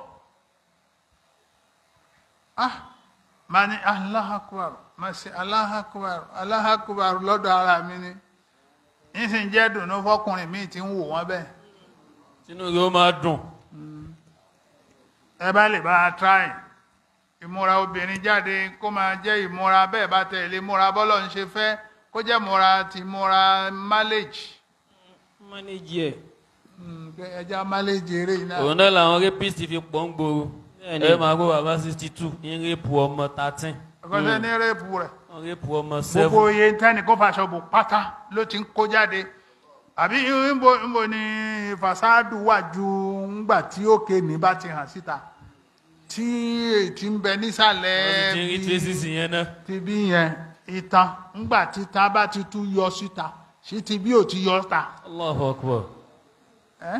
ah máa ní Allahu Akbar máa ṣe Allahu Akbar Allahu Akbar lọ́dọ̀ ara mi ni nísìnyí jẹ́ dùnú fọkùnrin míì tí ń wò wọ́n bẹ́ẹ̀.
sínú yóò máa dùn.
ẹ bá lè bá a try ìmúra obìnrin jáde kó máa jẹ́ ìmúra bẹ́ẹ̀ bá tẹ̀lé múra bọ́lọ̀ ń ṣe fẹ́ kó jẹ́ múra ti múra mileage
manage ẹ̀
Mm, pé ẹja mileage eré yìí náà
òun náà làwọn rapist fi pọ̀ ń gbòòrò.
Bẹ́ẹ̀ni.
ẹ máa gbọ́ bàbá sixty two ń rẹ́pù ọmọ thirteen.
ọkọ̀ṣẹ́ ní rẹ́ẹ̀pù rẹ̀
ń rẹ́pù ọmọ
gbogbo
seven.
iye tẹ́ni kó faṣọ bò pátá ló ti ń kó jáde àbí ńbo ńbo ni fasádù wà ju ńgbà tí òkè ní bá ti hàn síta tí ètí ń bẹ nísàlẹ̀
wọ́n ti ń rí
bíi-
traces yẹn náà.
ti bí yẹn ìtàn ńgbà títa bá ti tún yọ síta sí ti bí ò ti yọ ta.
Allahu Akbar.
ẹ́?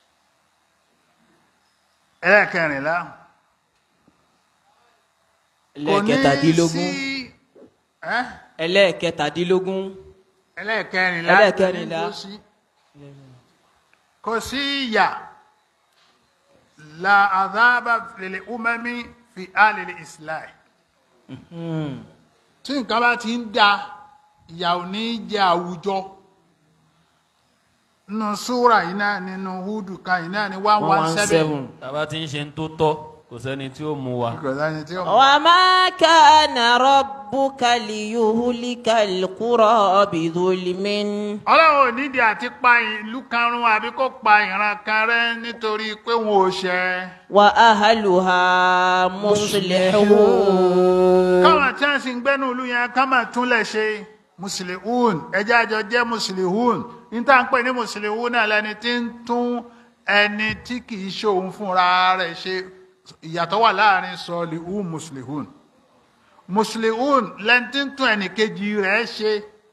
ẹlẹ́kẹrìnlá kò ní
ẹlẹ́ẹ̀kẹtàdínlógún
sí ẹ́
ẹlẹ́ẹ̀kẹtàdínlógún
ẹlẹ́ẹ̀kẹrìnlá
Ẹlẹ́ẹ̀kẹrìnlá.
kò sí kò sí ìyà la àdábà lil umami fi alìlì islam
Hmm.
tí nǹkan bá ti ń da ìyà ò ní jẹ àwùjọ nínú súra yìí náà nínú húdù kan yìí náà ní one
one
one
one
seven
seven.
tàbá ti ń ṣe ń tó tọ́ kò sẹ́ni tí ó mú wa.
ìgbọ̀nsá ni tí ó mọ̀.
وما كان ربك ليهلك القرى بظلم
ọlọ́run ò nídìí àti pa ìlú kan run àbí kó pa ìran kan rẹ́ nítorí pé wọn ò ṣẹ̀
وأهلها مصلحون
káwọn tí wọ́n sì ń gbẹ́nu ìlú yẹn ká máa túnlẹ̀ ṣe mùsùlùmún ẹjẹ́ àjọ jẹ́ mùsùlùmún níta ń pè ní mùsùlùmún náà lẹni tí ń tún ẹni tí kì í ṣe òun fúnra rẹ̀ ṣe ìyàtọ̀ wà láàrin sọ̀lìhún mùsùlùmún mùsùlùmún lẹni tí ń tún ẹnì kejì rẹ̀ ṣe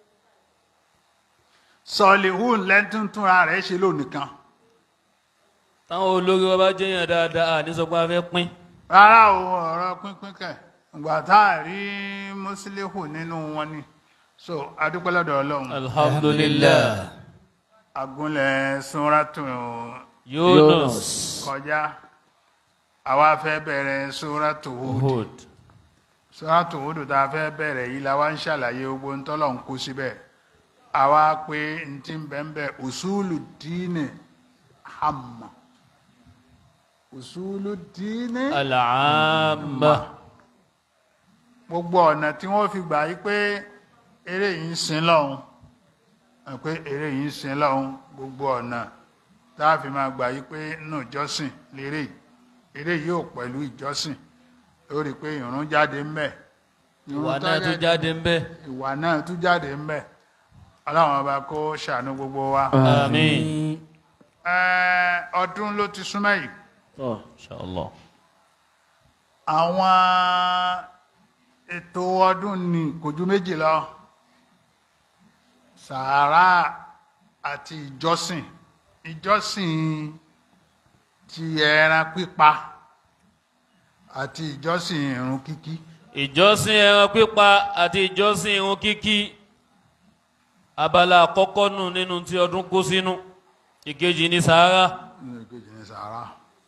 sọ̀lìhún lẹni tí ń túnra rẹ̀ ṣe lónìkan
táwọn olórí wa bá jẹ́yàn dáadáa à ní sọ pé a fẹ́ pín.
rárá o ọ̀rọ̀ pínpín kẹ̀ ìgbà tá a rí mùsùlùmún nínú wọn ni so adúpẹ́ lọ́dọ̀ ọlọ́run
alhamdulilayi
agúnlẹ̀ súnratù
yunus
kọjá àwa fẹ́ bẹ̀rẹ̀ súnratù Hud
hud
súnratù Hud tá a fẹ́ bẹ̀rẹ̀ yìí la wá ń ṣàlàyé gbogbo ń tọ́lọ̀ ń kó síbẹ̀ àwa pé n ti ń bẹ̀ ń bẹ̀ usulu díìnì hàmà usulu díìnì
alaama
gbogbo ọ̀nà tí wọ́n fi gbà yí pé eré yìí ń sin lọ́hun ẹ̀ pé eré yìí ń sin lọ́hun gbogbo ọ̀nà tá a fi máa gbà yí pé nínú ìjọsìn lérè yìí. eré yìí ò pẹ̀lú ìjọsìn ó rí i pé ìrun jáde ń bẹ̀ ìrun
ìwà
tó
náà tún jáde ń bẹ.
ìwà náà tún jáde ń bẹ̀ ọlọ́run ọba kó ṣàánú gbogbo wa
àmín
Ẹ́, ọdún ló ti súnmọ́ yìí
Tọ́.
inshallah
àwọn ètò ọdún ní kò ju méjì lọ sàárà àti ìjọsìn ìjọsìn ti ẹran pípa àti ìjọsìn ìrun kíkí
ìjọsìn ẹran pípa àti ìjọsìn irun kíkí abala àkọ́kọ́ nù nínú tí ọdún kó sínú ìkejì ní sàárà
nínú ìkejì ní sàárà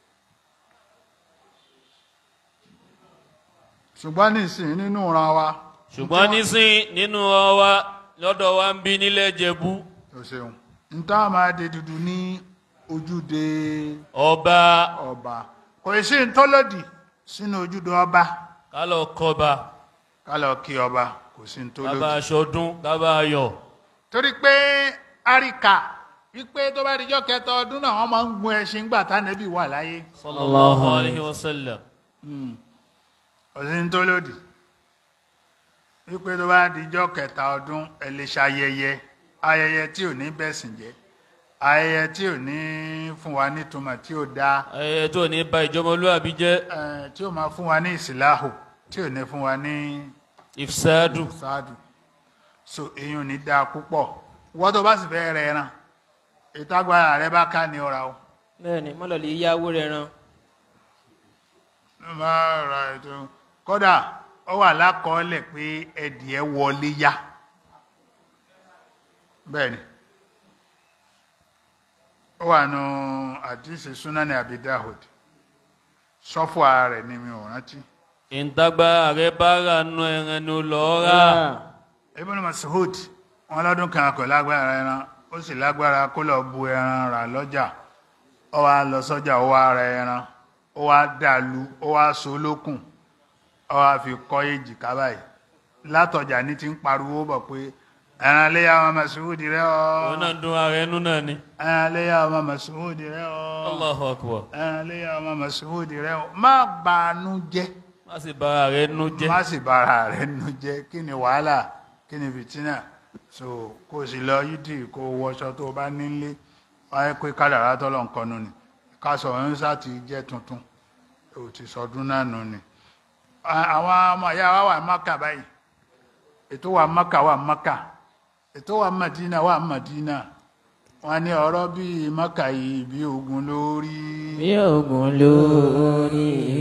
ṣùgbọ́n nísìnyí nínú ìran wa
ṣùgbọ́n nísìn nínú ọwa lọ́dọ̀ wa ń bí nílẹ̀ jẹ̀bú
o ṣeun n tá a máa de dúdú ní ojúde
ọba
ọba kò sí ntọ́lọ́dì sínú ojúde ọba
kálọ̀ kọba
ká lọ kí ọba kò sí
kábà
ntọ́lọ́dì.
aṣọdún kábà ayọ̀
torí pé àríkà wípé tó bá dijọ́ kẹta ọdún náà wọ́n máa ń gun ẹṣin gbà tánẹ́bì wà láyé
sallallahu alayhi wa sallam
kò sí ntọ́lọ́dì wípé tó bá dijọ́ kẹta ọdún ẹ lè ṣayẹyẹ ayẹyẹ tí ò ní bẹ̀sìn jẹ́ ayẹyẹ tí ò ní fún wa nítumọ̀ tí ò dáa
ayẹyẹ tó ní ba ìjọmọlúwàbí jẹ́
eh, tí ò máa fún wa ní ìsìláhù tí ò ní fún wa ní
ìfisádù
ṣáàdù so èyàn ní dáa púpọ̀ wọ́n tó bá sì fẹ́ rẹ ẹran ìtagbára rẹ bá ká ní ọ̀ra o
bẹ́ẹ̀ni mọ́lọ̀lẹ́ yáwó rẹ̀ ran
máa ra ètò kódà ó wà lákọọ́lẹ̀ pé ẹdìẹ wọlé yá bẹ́ẹ̀ni ó wà nù àdìsí súnáni abidahud sọ́fọ̀ ara rẹ̀ ni mi ò rántí.
ìtagbára rẹ bá rà nù ẹran ni ó lọ́ọ́ rà
Ibn Mas'ud wọn lọ́dún kan kò lágbára ẹran ó sì lágbára kó lọ bu ẹran rà lọ́jà ó wá lọ sọ́jà ó wá ra ẹran ó wá dàlú ó wá so lókùn ó wá fi kọ́ èjìká báyìí látọjà ní ti ń pariwo bọ̀ pé ẹran léyà ọmọ Mas'ud rẹ
òun
ọ
náà dún ara ẹnu náà ni
ẹran léyà ọmọ Mas'ud rẹ ọ
allahu akbar
ẹran léyà ọmọ Mas'ud rẹ ọ má bàánú jẹ́
má sì bá ara rẹ nú jẹ́
má sì bára rẹ̀ nù jẹ́ kí ni wàhálà kí ni fìtínà so kó o sì lọ yídì kó o wọṣọ tó o bá nílé wáyé pé kádàrá tọ́lọ̀ nǹkan nù ni kásọ ọ̀húnṣà ti jẹ́ tuntun ò ti sọdún náà nù ni. À- àwọn ọmọ ìyá wa wà Mákà báyìí ètò wà Mákà wà Mákà ètò wà Mádínà wà Mádínà wọn ní ọ̀rọ̀ bíi Mákà yìí bí ogun lórí
bí ogun lórí.
ẹ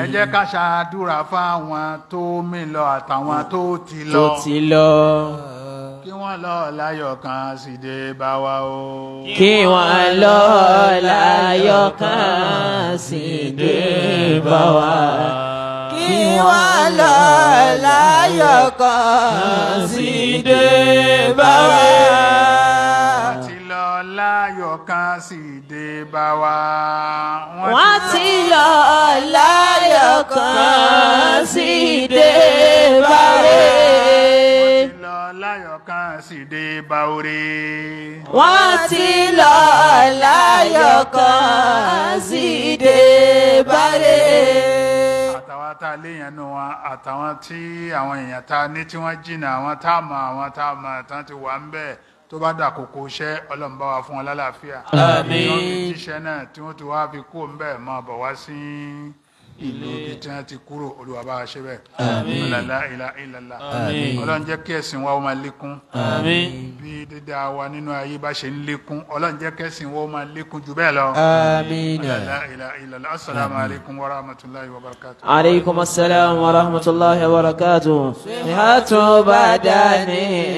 ẹ jẹ́ ká ṣàdúrà fáwọn tó mí lọ àtàwọn tó ti
tó
lọ
ti lọ
kí wọ́n lọ láyọ̀ kan sì dé bá wa o.
kí wọ́n lọ láyọ̀ kan sì dé bá wa.
kí wọ́n lọ láyọ̀ kan sì dé bá wa.
ti lọ láyọ̀ kan sì dé bá wa.
wọ́n ti lọ láyọ̀ kan sì dé bá
wọ́n
wa.
ti lọ láyọ̀ kan sì dé bá orí.
wọ́n ti lọ láyọ̀ kan sì dé bá wa.
àtàwọn tá a léèyàn nù wọn àtàwọn tí àwọn èèyàn tá a ní tí wọ́n jìnnà àwọn tá a mọ̀ àwọn tá a mọ̀ tán ti wà ń bẹ̀ tó bá dà kókó iṣẹ́ ọlọ́run bá wa fún wọn lálàáfíà.
Àmín.
wọ́n fi jíṣẹ́ náà tí wọ́n ti wá fi kó ń bẹ̀ máa bọ̀ wá sí ìlú ibi tí wọ́n ti kúrò olúwa bá wa ṣe bẹ́ẹ̀.
Àmín.
la ilaha illallah.
Àmín.
ọlọ́run jẹ́ kí ẹ̀sìn wa ó máa lékún.
Àmín.
bí dídá wa nínú ayé bá ṣe ń lékún ọlọ́run jẹ́ kẹ́sìn wa ó máa lékún jù bẹ́ẹ̀ lọ.
آمين
la ilaha illallah assalamu alaikum wa rahmatullahi wa barakatuh.
عليكم السلام ورحمة الله وبركاته صحة بدن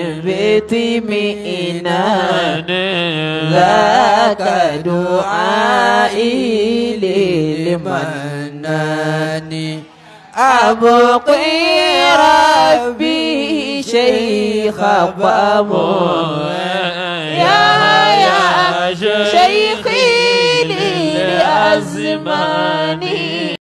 بطمئنان ذاك دعائي للمنان أبقي ربي شيخ بامو يا يا شيخي للأزمان